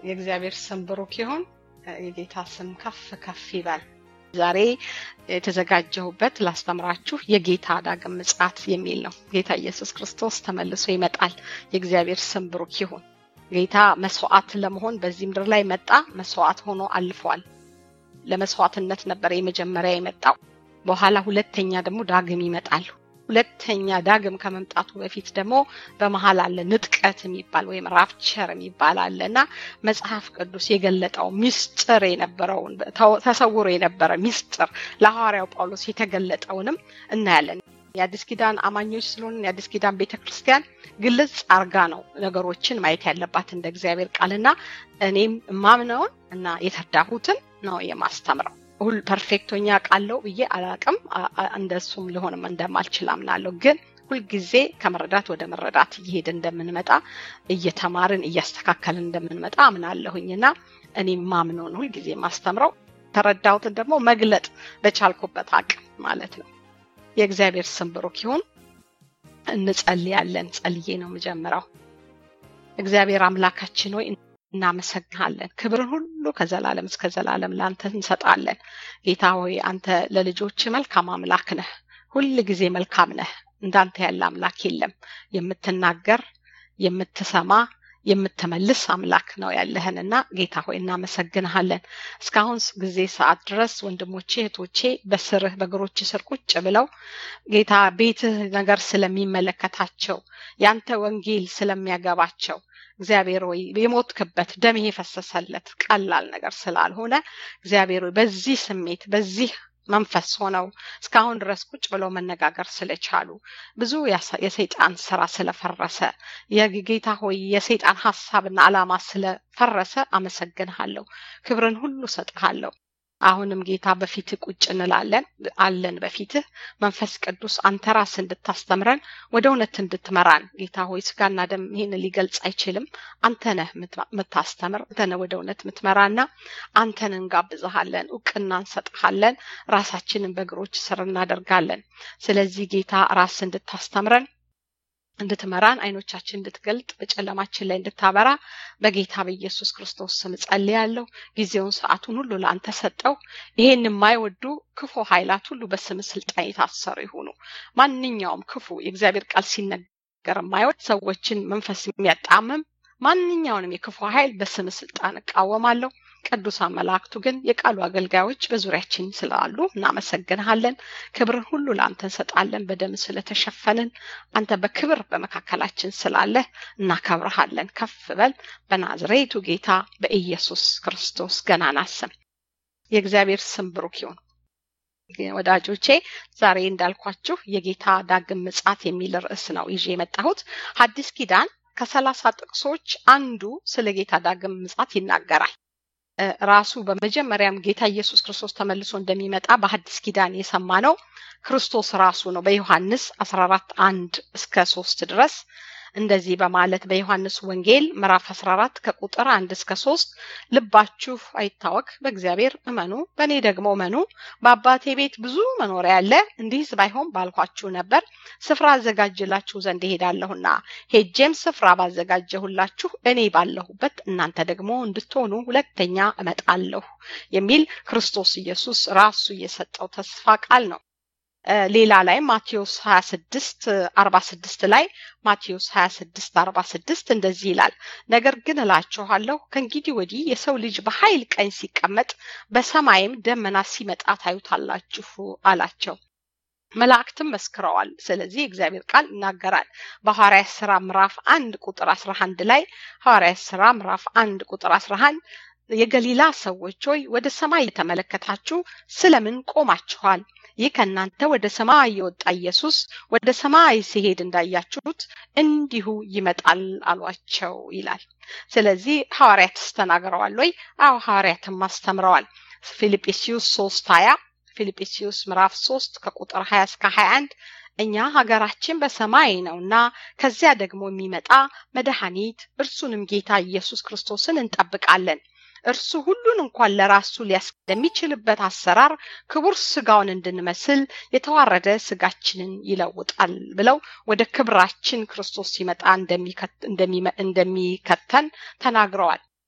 የእግዚአብሔር ስም ብሩክ ይሁን። የጌታ ስም ከፍ ከፍ ይበል። ዛሬ የተዘጋጀሁበት ላስተምራችሁ የጌታ ዳግም ምጽአት የሚል ነው። ጌታ ኢየሱስ ክርስቶስ ተመልሶ ይመጣል። የእግዚአብሔር ስም ብሩክ ይሁን። ጌታ መስዋዕት ለመሆን በዚህ ምድር ላይ መጣ። መስዋዕት ሆኖ አልፏል። ለመስዋዕትነት ነበር የመጀመሪያ የመጣው። በኋላ ሁለተኛ ደግሞ ዳግም ይመጣል። ሁለተኛ ዳግም ከመምጣቱ በፊት ደግሞ በመሀል አለ ንጥቀት የሚባል ወይም ራፕቸር የሚባል አለ እና መጽሐፍ ቅዱስ የገለጠው ሚስጥር የነበረውን ተሰውሮ የነበረ ሚስጥር ለሐዋርያው ጳውሎስ የተገለጠውንም እናያለን። የአዲስ ኪዳን አማኞች ስለሆን የአዲስ ኪዳን ቤተ ክርስቲያን ግልጽ አርጋ ነው ነገሮችን ማየት ያለባት እንደ እግዚአብሔር ቃልና እኔም ማምነውን እና የተዳሁትን ነው የማስተምረው። ሁል ፐርፌክቶኛ ቃለው ብዬ አላቅም። እንደሱም ሊሆንም እንደማልችል አምናለሁ። ግን ሁልጊዜ ከመረዳት ወደ መረዳት እየሄድ እንደምንመጣ እየተማርን እያስተካከልን እንደምንመጣ አምናለሁኝና እኔ ማምነውን ሁልጊዜ ማስተምረው ተረዳሁትን ደግሞ መግለጥ በቻልኩበት አቅም ማለት ነው። የእግዚአብሔር ስም ብሩክ ይሁን። እንጸልያለን። ጸልዬ ነው የምጀምረው። እግዚአብሔር አምላካችን ሆይ እናመሰግናለን። ክብርን ሁሉ ከዘላለም እስከ ዘላለም ለአንተ እንሰጣለን። ጌታ ሆይ አንተ ለልጆች መልካም አምላክ ነህ። ሁል ጊዜ መልካም ነህ። እንዳንተ ያለ አምላክ የለም። የምትናገር የምትሰማ የምትመልስ አምላክ ነው ያለህንና ጌታ ሆይ እናመሰግንሃለን። እስካሁን ጊዜ ሰዓት ድረስ ወንድሞቼ እህቶቼ በስርህ በእግሮች ስር ቁጭ ብለው ጌታ ቤትህ ነገር ስለሚመለከታቸው ያንተ ወንጌል ስለሚያገባቸው እግዚአብሔር ወይ የሞትክበት ደም የፈሰሰለት ቀላል ነገር ስላልሆነ እግዚአብሔር ወይ በዚህ ስሜት በዚህ መንፈስ ሆነው እስካሁን ድረስ ቁጭ ብለው መነጋገር ስለቻሉ ብዙ የሰይጣን ስራ ስለፈረሰ የጌታ ሆይ የሰይጣን ሀሳብና አላማ ስለፈረሰ አመሰግንሃለሁ። ክብርን ሁሉ ሰጥሃለሁ። አሁንም ጌታ በፊትህ ቁጭ እንላለን አለን በፊትህ መንፈስ ቅዱስ አንተ ራስ እንድታስተምረን ወደ እውነት እንድትመራን ጌታ ሆይ ስጋና ደም ይህን ሊገልጽ አይችልም። አንተ ነህ የምታስተምር፣ አንተ ነህ ወደ እውነት የምትመራና አንተን እንጋብዝሃለን፣ እውቅና እንሰጥሃለን፣ ራሳችንን በእግሮች ስር እናደርጋለን። ስለዚህ ጌታ ራስ እንድታስተምረን እንድትመራን አይኖቻችን እንድትገልጥ በጨለማችን ላይ እንድታበራ በጌታ በኢየሱስ ክርስቶስ ስም ጸልያለሁ። ጊዜውን ሰዓቱን ሁሉ ለአንተ ሰጠው። ይሄን የማይወዱ ክፉ ኃይላት ሁሉ በስም ስልጣን የታሰሩ ይሁኑ። ማንኛውም ክፉ የእግዚአብሔር ቃል ሲነገር የማይወድ ሰዎችን መንፈስ የሚያጣምም ማንኛውንም የክፉ ኃይል በስም ስልጣን እቃወማለሁ። ቅዱሳን መላእክቱ ግን የቃሉ አገልጋዮች በዙሪያችን ስላሉ እናመሰግንሃለን። ክብርን ሁሉ ለአንተ እንሰጣለን። በደም ስለተሸፈንን አንተ በክብር በመካከላችን ስላለህ እናከብረሃለን። ከፍ በል በናዝሬቱ ጌታ በኢየሱስ ክርስቶስ ገናና ስም። የእግዚአብሔር ስም ብሩክ ይሁን። ወዳጆቼ ዛሬ እንዳልኳችሁ የጌታ ዳግም ምጽአት የሚል ርዕስ ነው ይዤ የመጣሁት ሐዲስ ኪዳን ከሰላሳ ጥቅሶች አንዱ ስለ ጌታ ዳግም ምጽአት ይናገራል። ራሱ በመጀመሪያም ጌታ ኢየሱስ ክርስቶስ ተመልሶ እንደሚመጣ በሐዲስ ኪዳን የሰማ ነው ክርስቶስ ራሱ ነው። በዮሐንስ 14 አንድ እስከ ሶስት ድረስ እንደዚህ በማለት በዮሐንስ ወንጌል ምዕራፍ 14 ከቁጥር አንድ እስከ ሶስት ልባችሁ አይታወክ፣ በእግዚአብሔር እመኑ፣ በእኔ ደግሞ እመኑ። በአባቴ ቤት ብዙ መኖሪያ አለ። እንዲህስ ባይሆን ባልኳችሁ ነበር። ስፍራ አዘጋጅላችሁ ዘንድ እሄዳለሁና ሄጄም ስፍራ ባዘጋጀሁላችሁ እኔ ባለሁበት እናንተ ደግሞ እንድትሆኑ ሁለተኛ እመጣለሁ የሚል ክርስቶስ ኢየሱስ ራሱ የሰጠው ተስፋ ቃል ነው። ሌላ ላይ ማቴዎስ 26 46 ላይ ማቴዎስ 26 46 እንደዚህ ይላል፣ ነገር ግን እላችኋለሁ ከእንግዲህ ወዲህ የሰው ልጅ በኃይል ቀኝ ሲቀመጥ በሰማይም ደመና ሲመጣ ታዩታላችሁ አላቸው። መላእክትም መስክረዋል። ስለዚህ እግዚአብሔር ቃል ይናገራል። በሐዋርያት ስራ ምዕራፍ አንድ ቁጥር 11 ላይ ሐዋርያት ስራ ምዕራፍ አንድ ቁጥር 11 የገሊላ ሰዎች ሆይ ወደ ሰማይ የተመለከታችሁ ስለምን ቆማችኋል? ይህ ከእናንተ ወደ ሰማይ የወጣ ኢየሱስ ወደ ሰማይ ሲሄድ እንዳያችሁት እንዲሁ ይመጣል አሏቸው ይላል። ስለዚህ ሐዋርያትስ ተናግረዋል ወይ? አዎ ሐዋርያትም አስተምረዋል። ፊልጵስዩስ ሶስት ሀያ ፊልጵስዩስ ምዕራፍ ሶስት ከቁጥር ሀያ እስከ ሀያ አንድ እኛ ሀገራችን በሰማይ ነውና ከዚያ ደግሞ የሚመጣ መድኃኒት እርሱንም ጌታ ኢየሱስ ክርስቶስን እንጠብቃለን። እርሱ ሁሉን እንኳን ለራሱ ሊያስ ለሚችልበት አሰራር ክቡር ስጋውን እንድንመስል የተዋረደ ስጋችንን ይለውጣል ብለው ወደ ክብራችን ክርስቶስ ሲመጣ እንደሚከተን ተናግረዋል።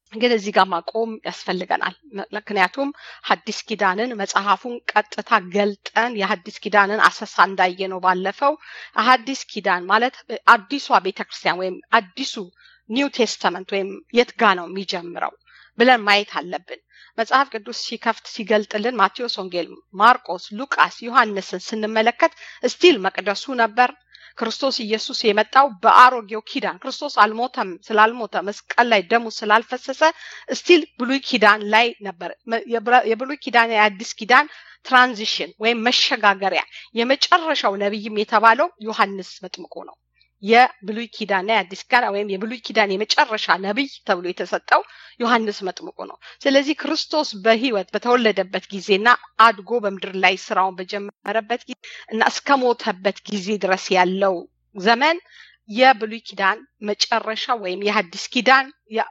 ግን እዚህ ጋር ማቆም ያስፈልገናል። ምክንያቱም ሐዲስ ኪዳንን መጽሐፉን ቀጥታ ገልጠን የሐዲስ ኪዳንን አሰሳ እንዳየ ነው ባለፈው። ሐዲስ ኪዳን ማለት አዲሷ ቤተክርስቲያን ወይም አዲሱ ኒው ቴስተመንት ወይም የት ጋ ነው የሚጀምረው ብለን ማየት አለብን። መጽሐፍ ቅዱስ ሲከፍት ሲገልጥልን ማቴዎስ ወንጌል፣ ማርቆስ፣ ሉቃስ፣ ዮሐንስን ስንመለከት ስቲል መቅደሱ ነበር። ክርስቶስ ኢየሱስ የመጣው በአሮጌው ኪዳን ክርስቶስ አልሞተም ስላልሞተ መስቀል ላይ ደሙ ስላልፈሰሰ ስቲል ብሉይ ኪዳን ላይ ነበር። የብሉይ ኪዳን የአዲስ ኪዳን ትራንዚሽን ወይም መሸጋገሪያ የመጨረሻው ነቢይም የተባለው ዮሐንስ መጥምቁ ነው። የብሉይ ኪዳንና የአዲስ ኪዳን ወይም የብሉይ ኪዳን የመጨረሻ ነቢይ ተብሎ የተሰጠው ዮሐንስ መጥምቁ ነው። ስለዚህ ክርስቶስ በሕይወት በተወለደበት ጊዜና አድጎ በምድር ላይ ስራውን በጀመረበት ጊዜ እና እስከሞተበት ጊዜ ድረስ ያለው ዘመን የብሉይ ኪዳን መጨረሻ ወይም የሐዲስ ኪዳን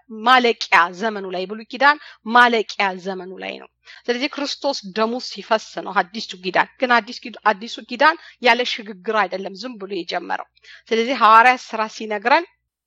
ማለቂያ ዘመኑ ላይ የብሉይ ኪዳን ማለቂያ ዘመኑ ላይ ነው። ስለዚህ ክርስቶስ ደሙ ሲፈስ ነው አዲሱ ኪዳን። ግን አዲሱ ኪዳን ያለ ሽግግር አይደለም ዝም ብሎ የጀመረው። ስለዚህ ሐዋርያት ስራ ሲነግረን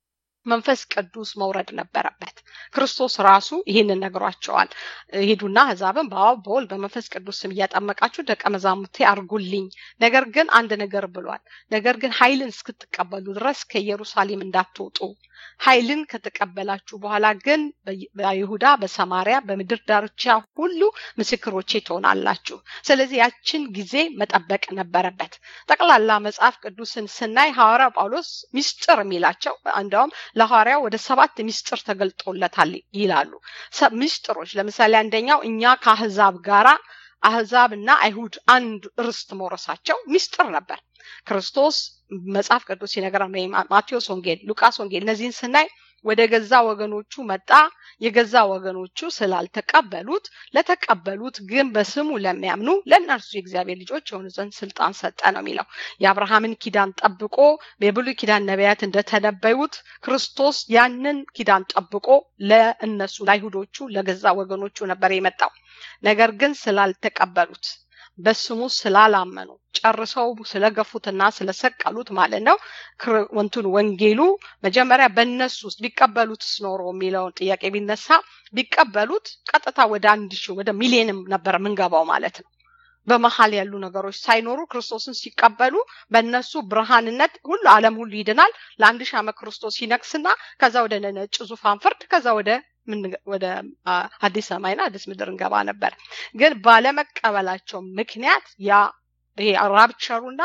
መንፈስ ቅዱስ መውረድ ነበረበት። ክርስቶስ ራሱ ይህንን ነግሯቸዋል። ሂዱና አሕዛብን በአብ በወልድ በመንፈስ ቅዱስ ስም እያጠመቃችሁ ደቀ መዛሙርቴ አርጉልኝ። ነገር ግን አንድ ነገር ብሏል። ነገር ግን ኃይልን እስክትቀበሉ ድረስ ከኢየሩሳሌም እንዳትወጡ ኃይልን ከተቀበላችሁ በኋላ ግን በይሁዳ፣ በሰማሪያ፣ በምድር ዳርቻ ሁሉ ምስክሮቼ ትሆናላችሁ። ስለዚህ ያችን ጊዜ መጠበቅ ነበረበት። ጠቅላላ መጽሐፍ ቅዱስን ስናይ ሐዋርያ ጳውሎስ ሚስጥር የሚላቸው እንደውም ለሐዋርያው ወደ ሰባት ሚስጥር ተገልጦለታል ይላሉ። ሚስጥሮች ለምሳሌ አንደኛው እኛ ከአህዛብ ጋራ አህዛብ እና አይሁድ አንድ ርስት መውረሳቸው ሚስጥር ነበር። ክርስቶስ መጽሐፍ ቅዱስ ሲነግረን ወይም ማቴዎስ ወንጌል፣ ሉቃስ ወንጌል እነዚህን ስናይ ወደ ገዛ ወገኖቹ መጣ፣ የገዛ ወገኖቹ ስላልተቀበሉት፣ ለተቀበሉት ግን በስሙ ለሚያምኑ ለእነርሱ የእግዚአብሔር ልጆች የሆኑ ዘንድ ስልጣን ሰጠ ነው የሚለው። የአብርሃምን ኪዳን ጠብቆ የብሉይ ኪዳን ነቢያት እንደተነበዩት ክርስቶስ ያንን ኪዳን ጠብቆ ለእነሱ ለአይሁዶቹ ለገዛ ወገኖቹ ነበር የመጣው። ነገር ግን ስላልተቀበሉት በስሙ ስላላመኑ ጨርሰው ስለገፉትና ስለሰቀሉት ማለት ነው። ወንቱን ወንጌሉ መጀመሪያ በእነሱ ውስጥ ቢቀበሉትስ ኖሮ የሚለውን ጥያቄ ቢነሳ ቢቀበሉት ቀጥታ ወደ አንድ ሺህ ወደ ሚሊዮንም ነበር የምንገባው ማለት ነው። በመሀል ያሉ ነገሮች ሳይኖሩ ክርስቶስን ሲቀበሉ በእነሱ ብርሃንነት ሁሉ ዓለም ሁሉ ይድናል። ለአንድ ሺህ ዓመት ክርስቶስ ሲነግስና ከዛ ወደ ነጭ ዙፋን ፍርድ ከዛ ወደ ወደ አዲስ ሰማይና አዲስ ምድር እንገባ ነበር። ግን ባለመቀበላቸው ምክንያት ያ ይሄ ራፕቸሩና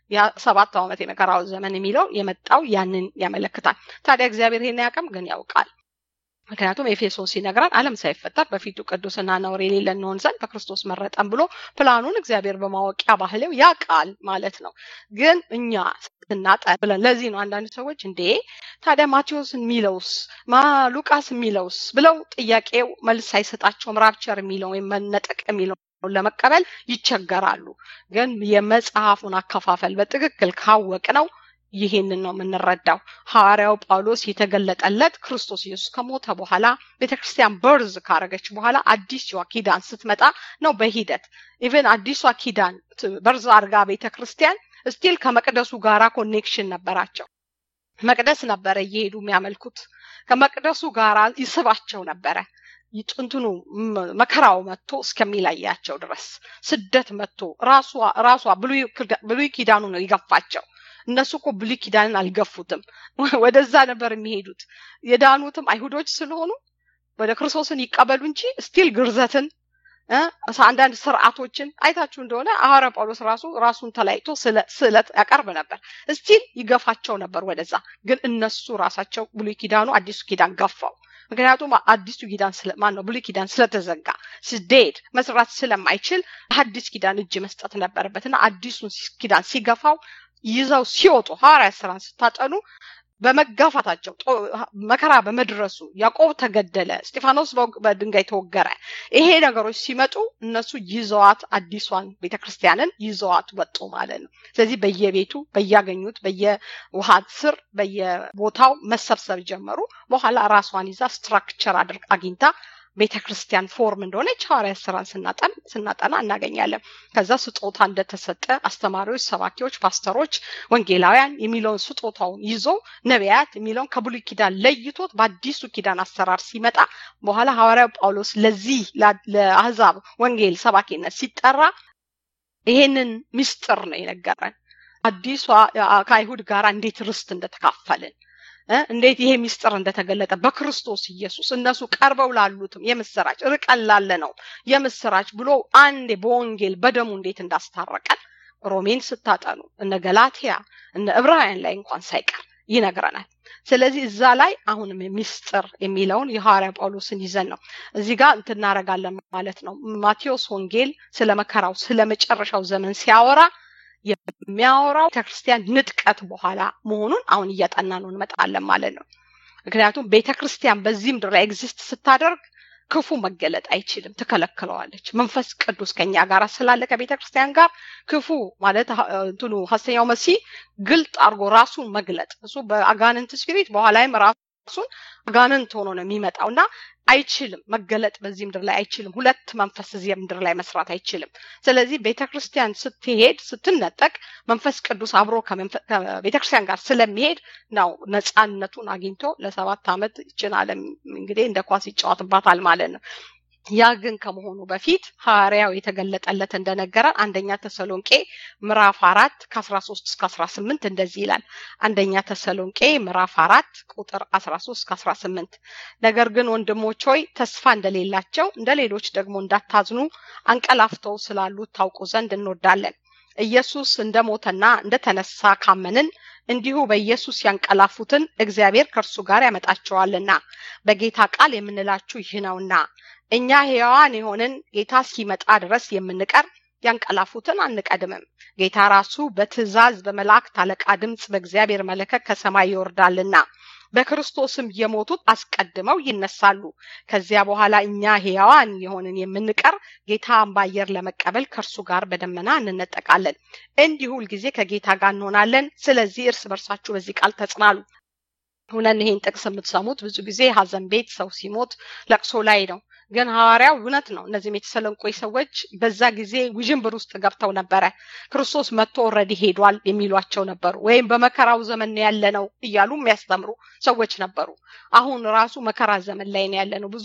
የሰባት ዓመት የመከራው ዘመን የሚለው የመጣው ያንን ያመለክታል። ታዲያ እግዚአብሔር ይሄን ያውቅም ግን ያውቃል። ምክንያቱም ኤፌሶን ሲነግረን ዓለም ሳይፈጠር በፊቱ ቅዱስና ነውር የሌለ እንሆን ዘንድ በክርስቶስ መረጠን ብሎ ፕላኑን እግዚአብሔር በማወቂያ ባህሌው ያውቃል ማለት ነው። ግን እኛ ስናጠን ብለን ለዚህ ነው አንዳንድ ሰዎች እንዴ ታዲያ ማቴዎስ የሚለውስ ማ ሉቃስ የሚለውስ ብለው ጥያቄው መልስ አይሰጣቸውም። ራፕቸር የሚለው ወይም መነጠቅ የሚለው ለመቀበል ይቸገራሉ። ግን የመጽሐፉን አከፋፈል በትክክል ካወቅ ነው ይሄንን ነው የምንረዳው። ሐዋርያው ጳውሎስ የተገለጠለት ክርስቶስ ኢየሱስ ከሞተ በኋላ ቤተክርስቲያን በርዝ ካረገች በኋላ አዲሷ ኪዳን ስትመጣ ነው። በሂደት ኢቨን አዲሷ ኪዳን በርዝ አርጋ ቤተክርስቲያን ስቲል ከመቅደሱ ጋራ ኮኔክሽን ነበራቸው። መቅደስ ነበረ እየሄዱ የሚያመልኩት። ከመቅደሱ ጋራ ይስባቸው ነበረ። ጥንትኑ መከራው መጥቶ እስከሚለያቸው ድረስ ስደት መጥቶ ራሷ ራሷ ብሉይ ኪዳኑ ነው የገፋቸው። እነሱ እኮ ብሉይ ኪዳንን አልገፉትም። ወደዛ ነበር የሚሄዱት። የዳኑትም አይሁዶች ስለሆኑ ወደ ክርስቶስን ይቀበሉ እንጂ ስቲል ግርዘትን አንዳንድ ስርዓቶችን አይታችሁ እንደሆነ ሐዋርያ ጳውሎስ ራሱ ራሱን ተለያይቶ ስዕለት ያቀርብ ነበር። እስቲል ይገፋቸው ነበር ወደዛ። ግን እነሱ ራሳቸው ብሉይ ኪዳኑ አዲሱ ኪዳን ገፋው። ምክንያቱም አዲሱ ኪዳን ማን ነው ብሉይ ኪዳን ስለተዘጋ ስዴድ መስራት ስለማይችል አዲስ ኪዳን እጅ መስጠት ነበረበት እና አዲሱን ኪዳን ሲገፋው ይዘው ሲወጡ ሐዋርያ ስራን ስታጠኑ በመጋፋታቸው መከራ በመድረሱ ያዕቆብ ተገደለ፣ እስጢፋኖስ በድንጋይ ተወገረ። ይሄ ነገሮች ሲመጡ እነሱ ይዘዋት አዲሷን ቤተክርስቲያንን ይዘዋት ወጡ ማለት ነው። ስለዚህ በየቤቱ በያገኙት በየውሃ ስር በየቦታው መሰብሰብ ጀመሩ። በኋላ ራሷን ይዛ ስትራክቸር አግኝታ ቤተ ክርስቲያን ፎርም እንደሆነች ሐዋርያት ስራን ስናጠና እናገኛለን። ከዛ ስጦታ እንደተሰጠ አስተማሪዎች፣ ሰባኪዎች፣ ፓስተሮች፣ ወንጌላውያን የሚለውን ስጦታውን ይዞ ነቢያት የሚለውን ከብሉይ ኪዳን ለይቶት በአዲሱ ኪዳን አሰራር ሲመጣ በኋላ ሐዋርያው ጳውሎስ ለዚህ ለአህዛብ ወንጌል ሰባኪነት ሲጠራ ይሄንን ምስጢር ነው የነገረን። አዲሷ ከአይሁድ ጋር እንዴት ርስት እንደተካፈልን እንዴት ይሄ ምስጢር እንደተገለጠ በክርስቶስ ኢየሱስ እነሱ ቀርበው ላሉትም የምስራች ርቀን ላለ ነው የምስራች ብሎ አንዴ በወንጌል በደሙ እንዴት እንዳስታረቀን ሮሜን ስታጠኑ እነ ገላትያ እነ ዕብራውያን ላይ እንኳን ሳይቀር ይነግረናል። ስለዚህ እዛ ላይ አሁንም ምስጢር የሚለውን የሐዋርያ ጳውሎስን ይዘን ነው እዚህ ጋር እንትናረጋለን ማለት ነው። ማቴዎስ ወንጌል ስለ መከራው ስለ መጨረሻው ዘመን ሲያወራ የሚያወራው ቤተክርስቲያን ንጥቀት በኋላ መሆኑን አሁን እያጠና ነው እንመጣለን ማለት ነው። ምክንያቱም ቤተክርስቲያን በዚህ ምድር ላይ ኤግዚስት ስታደርግ ክፉ መገለጥ አይችልም፣ ትከለክለዋለች። መንፈስ ቅዱስ ከኛ ጋር ስላለ ከቤተ ክርስቲያን ጋር ክፉ ማለት እንትኑ ሐሰተኛው መሲህ ግልጥ አድርጎ ራሱን መግለጥ እሱ በአጋንንት ስፒሪት በኋላይም ራሱን አጋንንት ሆኖ ነው የሚመጣው እና አይችልም መገለጥ በዚህ ምድር ላይ አይችልም። ሁለት መንፈስ እዚህ ምድር ላይ መስራት አይችልም። ስለዚህ ቤተ ክርስቲያን ስትሄድ ስትነጠቅ መንፈስ ቅዱስ አብሮ ከቤተ ክርስቲያን ጋር ስለሚሄድ ነው ነፃነቱን አግኝቶ ለሰባት ዓመት ይችን ዓለም እንግዲህ እንደ ኳስ ይጫወትባታል ማለት ነው። ያ ግን ከመሆኑ በፊት ሐዋርያው የተገለጠለት እንደነገረን አንደኛ ተሰሎንቄ ምዕራፍ አራት ከአስራ ሶስት እስከ አስራ ስምንት እንደዚህ ይላል። አንደኛ ተሰሎንቄ ምዕራፍ አራት ቁጥር አስራ ሶስት ከአስራ ስምንት ነገር ግን ወንድሞች ሆይ ተስፋ እንደሌላቸው እንደ ሌሎች ደግሞ እንዳታዝኑ አንቀላፍተው ስላሉት ታውቁ ዘንድ እንወዳለን። ኢየሱስ እንደሞተና እንደተነሳ ካመንን እንዲሁ በኢየሱስ ያንቀላፉትን እግዚአብሔር ከእርሱ ጋር ያመጣቸዋልና በጌታ ቃል የምንላችሁ ይህ ነውና እኛ ሕያዋን የሆንን ጌታ እስኪመጣ ድረስ የምንቀር ያንቀላፉትን አንቀድምም። ጌታ ራሱ በትእዛዝ በመላእክት አለቃ ድምፅ በእግዚአብሔር መለከት ከሰማይ ይወርዳልና በክርስቶስም የሞቱት አስቀድመው ይነሳሉ። ከዚያ በኋላ እኛ ሕያዋን የሆንን የምንቀር ጌታን በአየር ለመቀበል ከእርሱ ጋር በደመና እንነጠቃለን። እንዲሁ ሁልጊዜ ከጌታ ጋር እንሆናለን። ስለዚህ እርስ በርሳችሁ በዚህ ቃል ተጽናሉ። ሁነን ይሄን ጥቅስ የምትሰሙት ብዙ ጊዜ ሀዘን ቤት ሰው ሲሞት ለቅሶ ላይ ነው። ግን ሐዋርያው እውነት ነው። እነዚህም የተሰለንቆ ሰዎች በዛ ጊዜ ውዥንብር ውስጥ ገብተው ነበረ። ክርስቶስ መጥቶ ኦልሬዲ ሄዷል የሚሏቸው ነበሩ። ወይም በመከራው ዘመን ያለ ነው እያሉ የሚያስተምሩ ሰዎች ነበሩ። አሁን ራሱ መከራ ዘመን ላይ ነው ያለ ነው ብዙ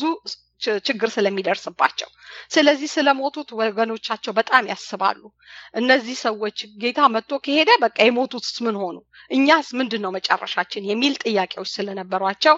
ችግር ስለሚደርስባቸው። ስለዚህ ስለሞቱት ወገኖቻቸው በጣም ያስባሉ። እነዚህ ሰዎች ጌታ መጥቶ ከሄደ በቃ የሞቱትስ ምን ሆኑ? እኛስ ምንድን ነው መጨረሻችን? የሚል ጥያቄዎች ስለነበሯቸው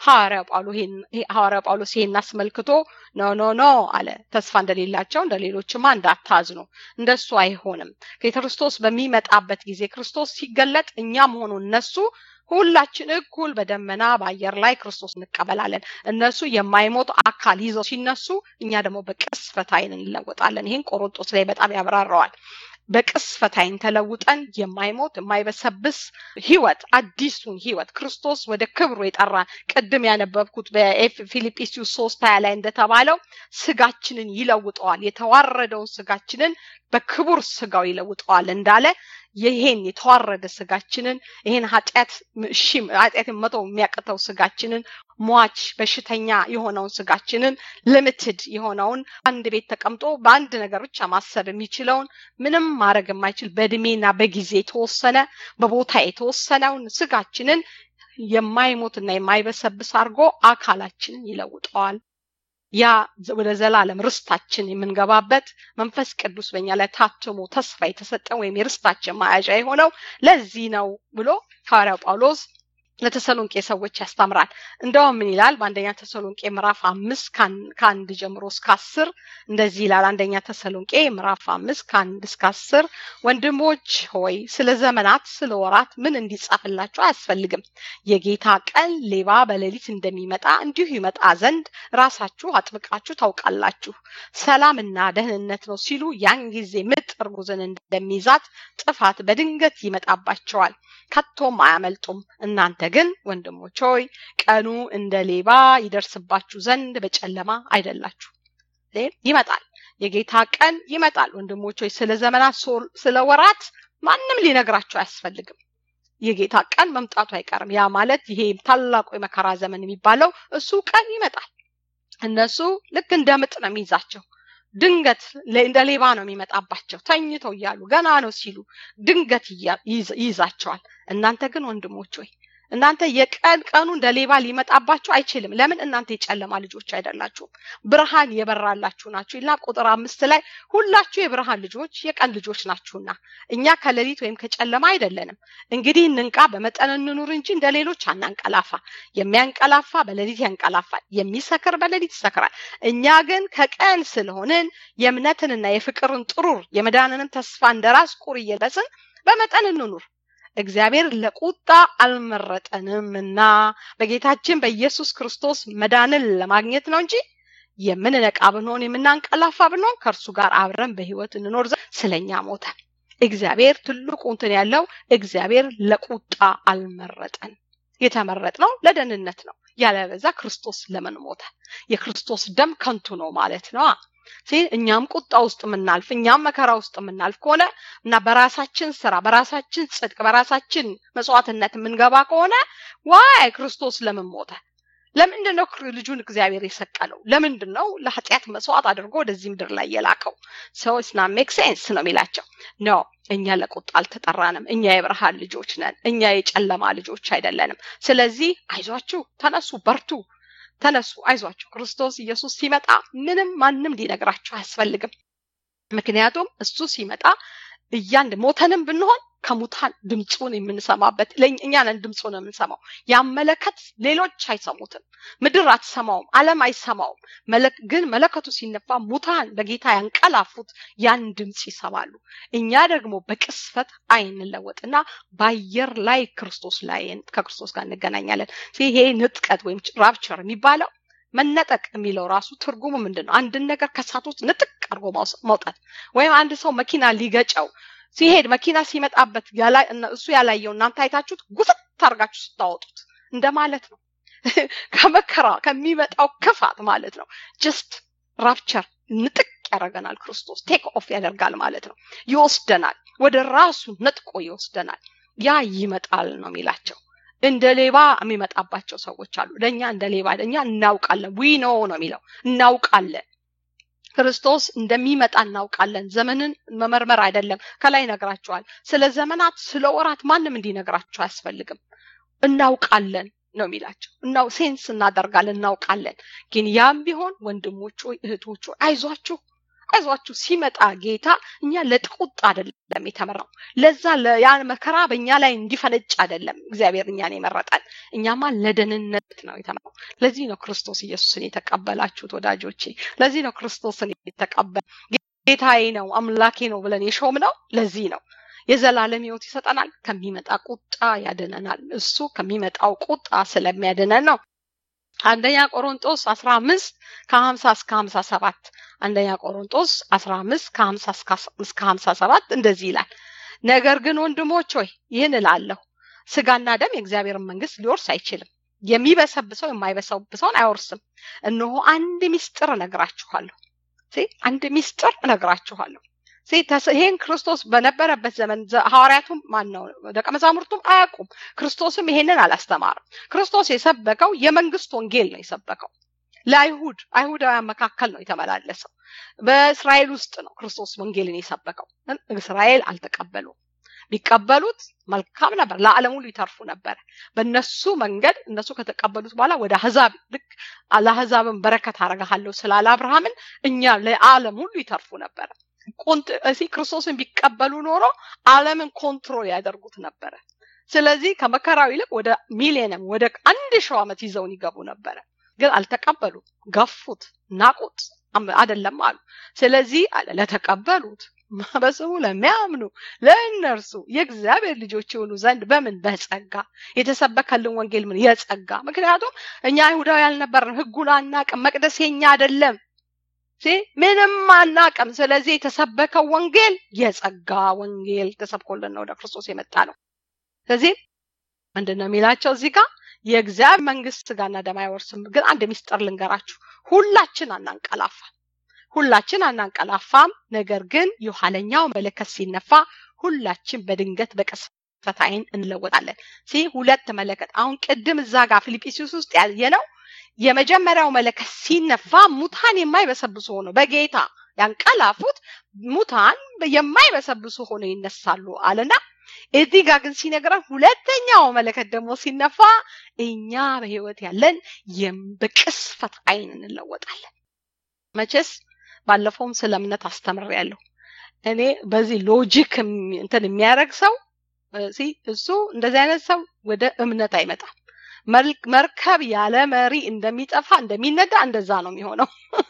ሐዋርያው ጳውሎስ ይሄን አስመልክቶ ኖ ኖ ኖ አለ። ተስፋ እንደሌላቸው እንደ ሌሎችማ እንዳታዝኑ፣ እንደሱ አይሆንም። ከክርስቶስ በሚመጣበት ጊዜ ክርስቶስ ሲገለጥ እኛም ሆኑ እነሱ ሁላችን እኩል በደመና በአየር ላይ ክርስቶስ እንቀበላለን። እነሱ የማይሞት አካል ይዘው ሲነሱ፣ እኛ ደግሞ በቅስፈት ዓይን እንለወጣለን። ይህን ቆሮንጦስ ላይ በጣም ያብራራዋል። በቅስፈት ዓይን ተለውጠን የማይሞት የማይበሰብስ ህይወት አዲሱን ህይወት ክርስቶስ ወደ ክብሩ የጠራን ቅድም ያነበብኩት በፊልጵስዩስ ሶስት ሀያ ላይ እንደተባለው ስጋችንን ይለውጠዋል። የተዋረደውን ስጋችንን በክቡር ስጋው ይለውጠዋል እንዳለ ይሄን የተዋረደ ስጋችንን ይሄን ኃጢአት እሺ ኃጢአትን መተው የሚያቅተው ስጋችንን ሟች በሽተኛ የሆነውን ስጋችንን ልምትድ የሆነውን አንድ ቤት ተቀምጦ በአንድ ነገር ብቻ ማሰብ የሚችለውን ምንም ማድረግ የማይችል በእድሜና በጊዜ የተወሰነ በቦታ የተወሰነውን ስጋችንን የማይሞትና የማይበሰብስ አድርጎ አካላችንን ይለውጠዋል። ያ ወደ ዘላለም ርስታችን የምንገባበት መንፈስ ቅዱስ በእኛ ላይ ታትሞ ተስፋ የተሰጠን ወይም የርስታችን መያዣ የሆነው ለዚህ ነው ብሎ ሐዋርያው ጳውሎስ ለተሰሎንቄ ሰዎች ያስተምራል። እንደውም ምን ይላል? በአንደኛ ተሰሎንቄ ምዕራፍ አምስት ከአንድ ጀምሮ እስከ አስር እንደዚህ ይላል። አንደኛ ተሰሎንቄ ምዕራፍ አምስት ከአንድ እስከ አስር ወንድሞች ሆይ ስለ ዘመናት ስለ ወራት ምን እንዲጻፍላችሁ አያስፈልግም። የጌታ ቀን ሌባ በሌሊት እንደሚመጣ እንዲሁ ይመጣ ዘንድ ራሳችሁ አጥብቃችሁ ታውቃላችሁ። ሰላምና ደህንነት ነው ሲሉ ያን ጊዜ ምጥ እርጉዝን እንደሚይዛት ጥፋት በድንገት ይመጣባቸዋል፣ ከቶም አያመልጡም። እናንተ ግን ወንድሞች ሆይ ቀኑ እንደ ሌባ ይደርስባችሁ ዘንድ በጨለማ አይደላችሁ። ይመጣል፣ የጌታ ቀን ይመጣል። ወንድሞች ሆይ ስለ ዘመናት ስለ ወራት ማንም ሊነግራችሁ አያስፈልግም። የጌታ ቀን መምጣቱ አይቀርም። ያ ማለት ይሄ ታላቁ የመከራ ዘመን የሚባለው እሱ ቀን ይመጣል። እነሱ ልክ እንደ ምጥ ነው የሚይዛቸው። ድንገት እንደ ሌባ ነው የሚመጣባቸው። ተኝተው እያሉ ገና ነው ሲሉ ድንገት ይይዛቸዋል። እናንተ ግን ወንድሞች ሆይ እናንተ የቀን ቀኑ እንደ ሌባ ሊመጣባችሁ አይችልም። ለምን? እናንተ የጨለማ ልጆች አይደላችሁም፣ ብርሃን የበራላችሁ ናችሁ ይልና ቁጥር አምስት ላይ ሁላችሁ የብርሃን ልጆች የቀን ልጆች ናችሁና እኛ ከሌሊት ወይም ከጨለማ አይደለንም። እንግዲህ እንንቃ፣ በመጠን እንኑር እንጂ እንደ ሌሎች አናንቀላፋ። የሚያንቀላፋ በሌሊት ያንቀላፋል፣ የሚሰክር በሌሊት ይሰክራል። እኛ ግን ከቀን ስለሆንን የእምነትንና የፍቅርን ጥሩር የመዳንንም ተስፋ እንደ ራስ ቁር እየለበስን በመጠን እንኑር። እግዚአብሔር ለቁጣ አልመረጠንምና በጌታችን በኢየሱስ ክርስቶስ መዳንን ለማግኘት ነው እንጂ የምንነቃ ብንሆን የምናንቀላፋ ብንሆን ከእርሱ ጋር አብረን በሕይወት እንኖር ዘንድ ስለኛ ሞተ። እግዚአብሔር ትልቁ እንትን ያለው እግዚአብሔር ለቁጣ አልመረጠን። የተመረጥነው ለደህንነት ነው። ያለበዛ ክርስቶስ ለምን ሞተ? የክርስቶስ ደም ከንቱ ነው ማለት ነው። እኛም ቁጣ ውስጥ የምናልፍ እኛም መከራ ውስጥ የምናልፍ ከሆነ እና በራሳችን ስራ፣ በራሳችን ጽድቅ፣ በራሳችን መስዋዕትነት የምንገባ ከሆነ ዋይ ክርስቶስ ለምን ሞተ? ለምንድን ነው ልጁን እግዚአብሔር የሰቀለው? ለምንድን ነው ለኃጢአት መስዋዕት አድርጎ ወደዚህ ምድር ላይ የላከው? ሰው ስና ሜክ ሴንስ ነው የሚላቸው። ኖ እኛ ለቁጣ አልተጠራንም። እኛ የብርሃን ልጆች ነን። እኛ የጨለማ ልጆች አይደለንም። ስለዚህ አይዟችሁ፣ ተነሱ፣ በርቱ ተነሱ፣ አይዟችሁ። ክርስቶስ ኢየሱስ ሲመጣ ምንም ማንም ሊነግራችሁ አያስፈልግም። ምክንያቱም እሱ ሲመጣ እያንድ ሞተንም ብንሆን ከሙታን ድምፁን የምንሰማበት እኛ ነን ድምፁን የምንሰማው። ያመለከት ሌሎች አይሰሙትም። ምድር አትሰማውም፣ ዓለም አይሰማውም። ግን መለከቱ ሲነፋ ሙታን በጌታ ያንቀላፉት ያን ድምፅ ይሰማሉ። እኛ ደግሞ በቅስፈት አይንለወጥና በአየር ላይ ክርስቶስ ላይ ከክርስቶስ ጋር እንገናኛለን። ይሄ ንጥቀት ወይም ራፕቸር የሚባለው መነጠቅ የሚለው ራሱ ትርጉሙ ምንድን ነው? አንድን ነገር ከእሳት ውስጥ ንጥቅ አድርጎ መውጣት ወይም አንድ ሰው መኪና ሊገጨው ሲሄድ መኪና ሲመጣበት እሱ ያላየው እናንተ አይታችሁት ጉስጥ አድርጋችሁ ስታወጡት እንደማለት ነው። ከመከራ ከሚመጣው ክፋት ማለት ነው። ጀስት ራፕቸር ንጥቅ ያደርገናል። ክርስቶስ ቴክ ኦፍ ያደርጋል ማለት ነው። ይወስደናል፣ ወደ ራሱ ነጥቆ ይወስደናል። ያ ይመጣል ነው የሚላቸው። እንደ ሌባ የሚመጣባቸው ሰዎች አሉ። ለእኛ እንደ ሌባ እኛ እናውቃለን። ዊኖ ነው የሚለው እናውቃለን። ክርስቶስ እንደሚመጣ እናውቃለን። ዘመንን መመርመር አይደለም። ከላይ ይነግራቸዋል። ስለ ዘመናት፣ ስለ ወራት ማንም እንዲነግራቸው አያስፈልግም። እናውቃለን ነው የሚላቸው። እናው ሴንስ እናደርጋለን፣ እናውቃለን። ግን ያም ቢሆን ወንድሞች ሆይ እህቶች ሆይ አይዟችሁ አይዟችሁ ሲመጣ ጌታ እኛ ለጥቁጥ አይደለም የተመራው። ለዛ ያን መከራ በእኛ ላይ እንዲፈነጭ አይደለም እግዚአብሔር እኛን የመረጠን። እኛማ ለደህንነት ነው የተመራው። ለዚህ ነው ክርስቶስ ኢየሱስን የተቀበላችሁት ወዳጆቼ። ለዚህ ነው ክርስቶስን የተቀበል ጌታዬ ነው አምላኬ ነው ብለን የሾም ነው። ለዚህ ነው የዘላለም ሕይወት ይሰጠናል። ከሚመጣ ቁጣ ያድነናል። እሱ ከሚመጣው ቁጣ ስለሚያድነን ነው። አንደኛ ቆሮንጦስ አስራ አምስት ከሀምሳ እስከ ሀምሳ ሰባት አንደኛ ቆሮንጦስ አስራ አምስት ከሀምሳ እስከ ሀምሳ ሰባት እንደዚህ ይላል። ነገር ግን ወንድሞች ሆይ ይህን እላለሁ፣ ስጋና ደም የእግዚአብሔርን መንግስት ሊወርስ አይችልም። የሚበሰብሰው የማይበሰብሰውን አይወርስም። እነሆ አንድ ሚስጥር እነግራችኋለሁ። አንድ ሚስጥር እነግራችኋለሁ። ይሄን ክርስቶስ በነበረበት ዘመን ሐዋርያቱም ማን ነው ደቀ መዛሙርቱም አያውቁም። ክርስቶስም ይሄንን አላስተማርም። ክርስቶስ የሰበከው የመንግስት ወንጌል ነው የሰበከው ለአይሁድ አይሁዳውያን መካከል ነው የተመላለሰው። በእስራኤል ውስጥ ነው ክርስቶስ ወንጌልን የሰበከው። እስራኤል አልተቀበሉም። ቢቀበሉት መልካም ነበር፣ ለዓለም ሁሉ ይተርፉ ነበረ። በእነሱ መንገድ እነሱ ከተቀበሉት በኋላ ወደ አህዛብ ልክ ለአህዛብን በረከት አረጋለሁ ስላለ አብርሃምን እኛ ለዓለም ሁሉ ይተርፉ ነበረ። እዚህ ክርስቶስን ቢቀበሉ ኖሮ ዓለምን ኮንትሮል ያደርጉት ነበረ። ስለዚህ ከመከራው ይልቅ ወደ ሚሊየንም ወደ አንድ ሺው ዓመት ይዘውን ይገቡ ነበረ። ግን አልተቀበሉ፣ ገፉት፣ ናቁት፣ አይደለም አሉ። ስለዚህ አለ ለተቀበሉት በስሙ ለሚያምኑ ለእነርሱ የእግዚአብሔር ልጆች የሆኑ ዘንድ በምን በጸጋ የተሰበከልን ወንጌል ምን የጸጋ ምክንያቱም እኛ አይሁዳዊ ያልነበርን ህጉን አናቅም መቅደስ የኛ አይደለም ምንም አናቅም ስለዚህ የተሰበከው ወንጌል የጸጋ ወንጌል ተሰብኮልን ነው ወደ ክርስቶስ የመጣ ነው ስለዚህ ምንድን ነው የሚላቸው እዚህ ጋር የእግዚአብሔር መንግስት ስጋና ደም አይወርስም ግን አንድ ሚስጥር ልንገራችሁ ሁላችን አናንቀላፋ ሁላችን አናንቀላፋም። ነገር ግን የኋለኛው መለከት ሲነፋ ሁላችን በድንገት በቅጽበት ዓይን እንለወጣለን። ሲ ሁለት መለከት አሁን ቅድም እዛ ጋር ፊልጵስዩስ ውስጥ ያየነው የመጀመሪያው መለከት ሲነፋ ሙታን የማይበሰብሱ ሆነው በጌታ ያንቀላፉት ሙታን የማይበሰብሱ ሆነው ይነሳሉ አለና እዚህ ጋር ግን ሲነግረን ሁለተኛው መለከት ደግሞ ሲነፋ እኛ በህይወት ያለን በቅስፈት አይን እንለወጣለን። መቼስ ባለፈውም ስለ እምነት አስተምሬያለሁ። እኔ በዚህ ሎጂክ እንትን የሚያደርግ ሰው እሱ እንደዚህ አይነት ሰው ወደ እምነት አይመጣም። መርከብ ያለ መሪ እንደሚጠፋ እንደሚነዳ እንደዛ ነው የሚሆነው።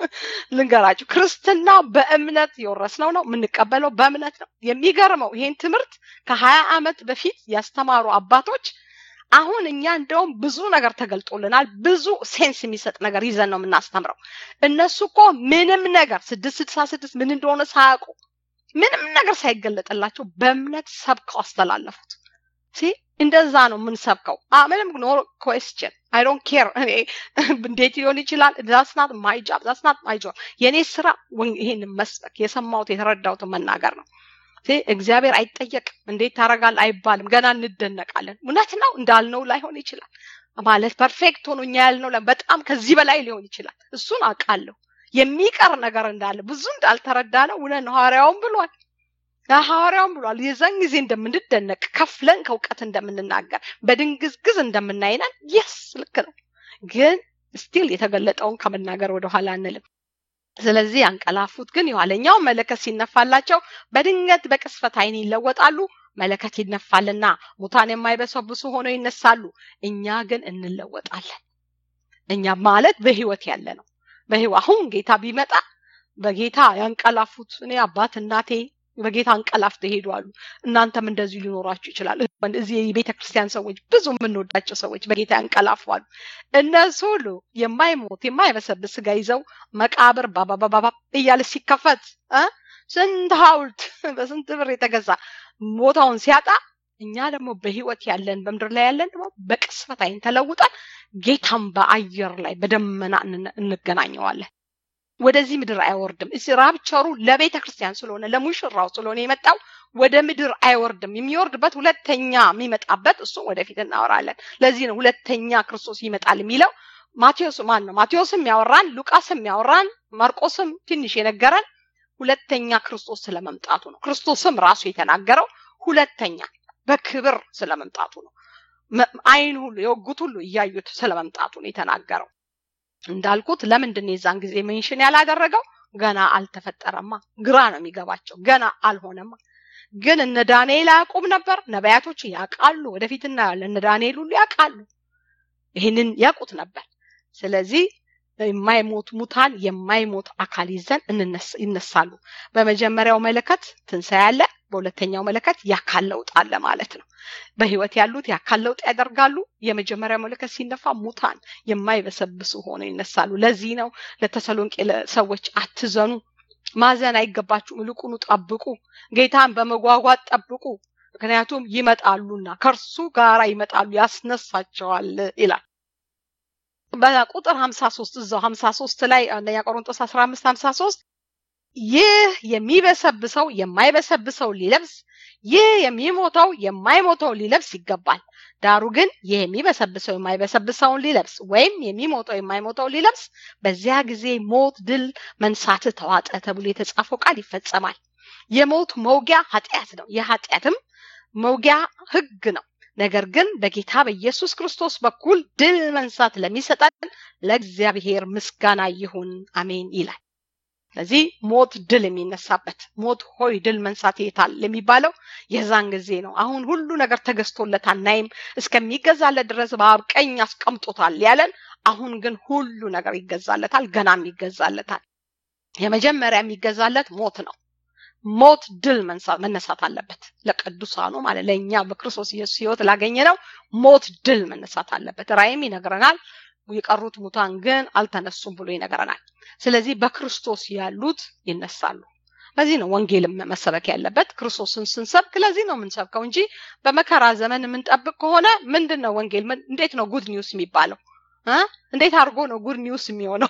ልንገራችሁ፣ ክርስትና በእምነት የወረስነው ነው፣ የምንቀበለው በእምነት ነው። የሚገርመው ይሄን ትምህርት ከሀያ ዓመት በፊት ያስተማሩ አባቶች አሁን እኛ እንደውም ብዙ ነገር ተገልጦልናል። ብዙ ሴንስ የሚሰጥ ነገር ይዘን ነው የምናስተምረው። እነሱ እኮ ምንም ነገር ስድስት ስድሳ ስድስት ምን እንደሆነ ሳያውቁ ምንም ነገር ሳይገለጥላቸው በእምነት ሰብከው አስተላለፉት። ሲ እንደዛ ነው የምንሰብከው። ምንም ኖ ኮስችን አይ ዶንት ኬር እኔ እንዴት ሊሆን ይችላል። ዛስናት ማይ ጃብ ዛስናት ማይ ጆብ። የእኔ ስራ ይሄን መስበክ የሰማሁት የተረዳሁትን መናገር ነው። እግዚአብሔር አይጠየቅም። እንዴት ታደርጋለህ አይባልም። ገና እንደነቃለን። እውነት ነው እንዳልነው ላይሆን ይችላል ማለት ፐርፌክት ሆኖ እኛ ያልነው በጣም ከዚህ በላይ ሊሆን ይችላል። እሱን አውቃለሁ። የሚቀር ነገር እንዳለ ብዙ እንዳልተረዳ ነው። እውነት ነው። ሐዋርያውም ብሏል ሐዋርያውም ብሏል። የዛን ጊዜ እንደምንደነቅ ከፍለን ከእውቀት እንደምንናገር በድንግዝግዝ እንደምናይነን የስ ልክ ነው። ግን ስቲል የተገለጠውን ከመናገር ወደኋላ አንልም። ስለዚህ ያንቀላፉት ግን የኋለኛው መለከት ሲነፋላቸው በድንገት በቅስፈት አይን ይለወጣሉ። መለከት ይነፋልና ሙታን የማይበሰብሱ ሆነው ይነሳሉ። እኛ ግን እንለወጣለን። እኛ ማለት በህይወት ያለ ነው። በህይወት አሁን ጌታ ቢመጣ በጌታ ያንቀላፉት እኔ አባት እናቴ በጌታ አንቀላፍተው ይሄዳሉ። እናንተም እንደዚሁ ሊኖራችሁ ይችላል። እዚህ የቤተ ክርስቲያን ሰዎች ብዙ የምንወዳቸው ሰዎች በጌታ ያንቀላፋሉ። እነሱ ሁሉ የማይሞት የማይበሰብስ ስጋ ይዘው መቃብር ባባባባ እያለ ሲከፈት ስንት ሐውልት በስንት ብር የተገዛ ቦታውን ሲያጣ እኛ ደግሞ በህይወት ያለን በምድር ላይ ያለን ደግሞ በቅስፈት አይን ተለውጠን ጌታም በአየር ላይ በደመና እንገናኘዋለን። ወደዚህ ምድር አይወርድም። እዚህ ራብቸሩ ለቤተ ክርስቲያን ስለሆነ ለሙሽራው ስለሆነ የመጣው ወደ ምድር አይወርድም። የሚወርድበት ሁለተኛ የሚመጣበት እሱ ወደፊት እናወራለን። ለዚህ ነው ሁለተኛ ክርስቶስ ይመጣል የሚለው። ማቴዎስ ማን ነው? ማቴዎስም ያወራን፣ ሉቃስም ያወራን፣ ማርቆስም ትንሽ የነገረን ሁለተኛ ክርስቶስ ስለመምጣቱ ነው። ክርስቶስም ራሱ የተናገረው ሁለተኛ በክብር ስለመምጣቱ ነው። አይን ሁሉ የወጉት ሁሉ እያዩት ስለመምጣቱ ነው የተናገረው። እንዳልኩት ለምንድን ነው የዛን ጊዜ ሜንሽን ያላደረገው? ገና አልተፈጠረማ። ግራ ነው የሚገባቸው። ገና አልሆነማ። ግን እነ ዳንኤል አያውቁም ነበር። ነቢያቶች ያውቃሉ። ወደፊት እናያለን። እነ ዳንኤል ሁሉ ያውቃሉ። ይህንን ያውቁት ነበር። ስለዚህ የማይሞት ሙታን የማይሞት አካል ይዘን ይነሳሉ። በመጀመሪያው መለከት ትንሣኤ አለ። በሁለተኛው መለከት የአካል ለውጥ አለ ማለት ነው። በህይወት ያሉት የአካል ለውጥ ያደርጋሉ። የመጀመሪያው መለከት ሲነፋ ሙታን የማይበሰብሱ ሆነው ይነሳሉ። ለዚህ ነው ለተሰሎንቄ ሰዎች አትዘኑ፣ ማዘን አይገባችሁም፣ ይልቁኑ ጠብቁ፣ ጌታን በመጓጓት ጠብቁ፣ ምክንያቱም ይመጣሉና ከእርሱ ጋራ ይመጣሉ፣ ያስነሳቸዋል ይላል። በቁጥር 53 እዛው 53 ላይ አንደኛ ቆሮንቶስ 15 53 ይህ የሚበሰብሰው የማይበሰብሰው ሊለብስ ይህ የሚሞተው የማይሞተው ሊለብስ ይገባል። ዳሩ ግን ይህ የሚበሰብሰው የማይበሰብሰውን ሊለብስ ወይም የሚሞተው የማይሞተው ሊለብስ በዚያ ጊዜ ሞት ድል መንሳት ተዋጠ ተብሎ የተጻፈው ቃል ይፈጸማል። የሞት መውጊያ ኃጢአት ነው። የኃጢአትም መውጊያ ህግ ነው። ነገር ግን በጌታ በኢየሱስ ክርስቶስ በኩል ድል መንሳት ለሚሰጠን ለእግዚአብሔር ምስጋና ይሁን አሜን ይላል። ስለዚህ ሞት ድል የሚነሳበት ሞት ሆይ ድል መንሳት የታል የሚባለው የዛን ጊዜ ነው። አሁን ሁሉ ነገር ተገዝቶለት አናይም፣ እስከሚገዛለት ድረስ በአብ ቀኝ አስቀምጦታል ያለን። አሁን ግን ሁሉ ነገር ይገዛለታል፣ ገናም ይገዛለታል። የመጀመሪያ የሚገዛለት ሞት ነው። ሞት ድል መነሳት አለበት። ለቅዱሳኑ ማለት ለእኛ በክርስቶስ ኢየሱስ ህይወት ላገኘ ነው ሞት ድል መነሳት አለበት። ራእይም ይነግረናል። የቀሩት ሙታን ግን አልተነሱም ብሎ ይነግረናል። ስለዚህ በክርስቶስ ያሉት ይነሳሉ። ለዚህ ነው ወንጌልም መሰበክ ያለበት። ክርስቶስን ስንሰብክ ለዚህ ነው የምንሰብከው እንጂ በመከራ ዘመን የምንጠብቅ ከሆነ ምንድን ነው ወንጌል? እንዴት ነው ጉድ ኒውስ የሚባለው? እንዴት አድርጎ ነው ጉድ ኒውስ የሚሆነው?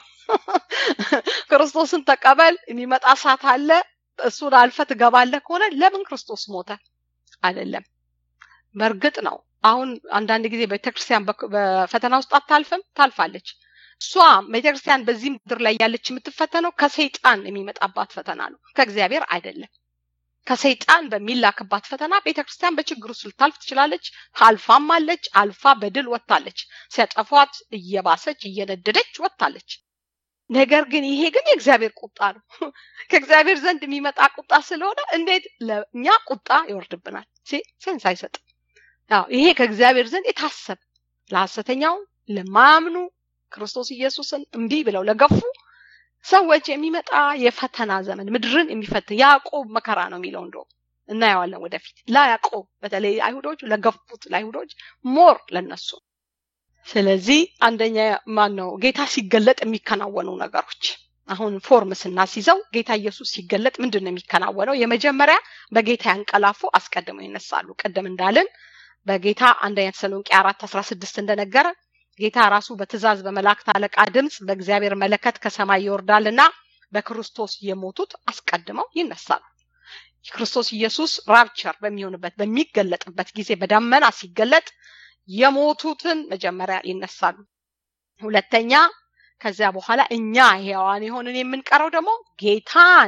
ክርስቶስን ተቀበል፣ የሚመጣ እሳት አለ፣ እሱን አልፈ ትገባለህ ከሆነ ለምን ክርስቶስ ሞተ? አይደለም። በእርግጥ ነው አሁን አንዳንድ ጊዜ ቤተክርስቲያን በፈተና ውስጥ አታልፍም፣ ታልፋለች። እሷ ቤተክርስቲያን በዚህ ምድር ላይ ያለች የምትፈተነው ከሰይጣን የሚመጣባት ፈተና ነው፣ ከእግዚአብሔር አይደለም። ከሰይጣን በሚላክባት ፈተና ቤተክርስቲያን በችግር ውስጥ ልታልፍ ትችላለች። አልፋም አለች። አልፋ በድል ወጥታለች። ሲያጠፏት እየባሰች እየነደደች ወጥታለች። ነገር ግን ይሄ ግን የእግዚአብሔር ቁጣ ነው። ከእግዚአብሔር ዘንድ የሚመጣ ቁጣ ስለሆነ እንዴት ለእኛ ቁጣ ይወርድብናል? ሴንስ አይሰጥም። ያው ይሄ ከእግዚአብሔር ዘንድ የታሰበ ለሐሰተኛው ለማያምኑ ክርስቶስ ኢየሱስን እምቢ ብለው ለገፉ ሰዎች የሚመጣ የፈተና ዘመን ምድርን የሚፈትን ያዕቆብ መከራ ነው የሚለው እንደውም እናየዋለን ወደፊት ለያዕቆብ በተለይ አይሁዶች ለገፉት ለአይሁዶች ሞር ለነሱ ስለዚህ አንደኛ ማን ነው ጌታ ሲገለጥ የሚከናወኑ ነገሮች አሁን ፎርም ስናስይዘው ጌታ ኢየሱስ ሲገለጥ ምንድን ነው የሚከናወነው የመጀመሪያ በጌታ ያንቀላፉ አስቀድመው ይነሳሉ ቅድም እንዳልን በጌታ አንደኛ ተሰሎንቄ አራት አስራ ስድስት እንደነገረ ጌታ ራሱ በትእዛዝ በመላእክት አለቃ ድምፅ በእግዚአብሔር መለከት ከሰማይ ይወርዳልና በክርስቶስ የሞቱት አስቀድመው ይነሳሉ። ክርስቶስ ኢየሱስ ራፕቸር በሚሆንበት በሚገለጥበት ጊዜ በደመና ሲገለጥ የሞቱትን መጀመሪያ ይነሳሉ። ሁለተኛ ከዚያ በኋላ እኛ ሕያዋን የሆንን የምንቀረው ደግሞ ጌታን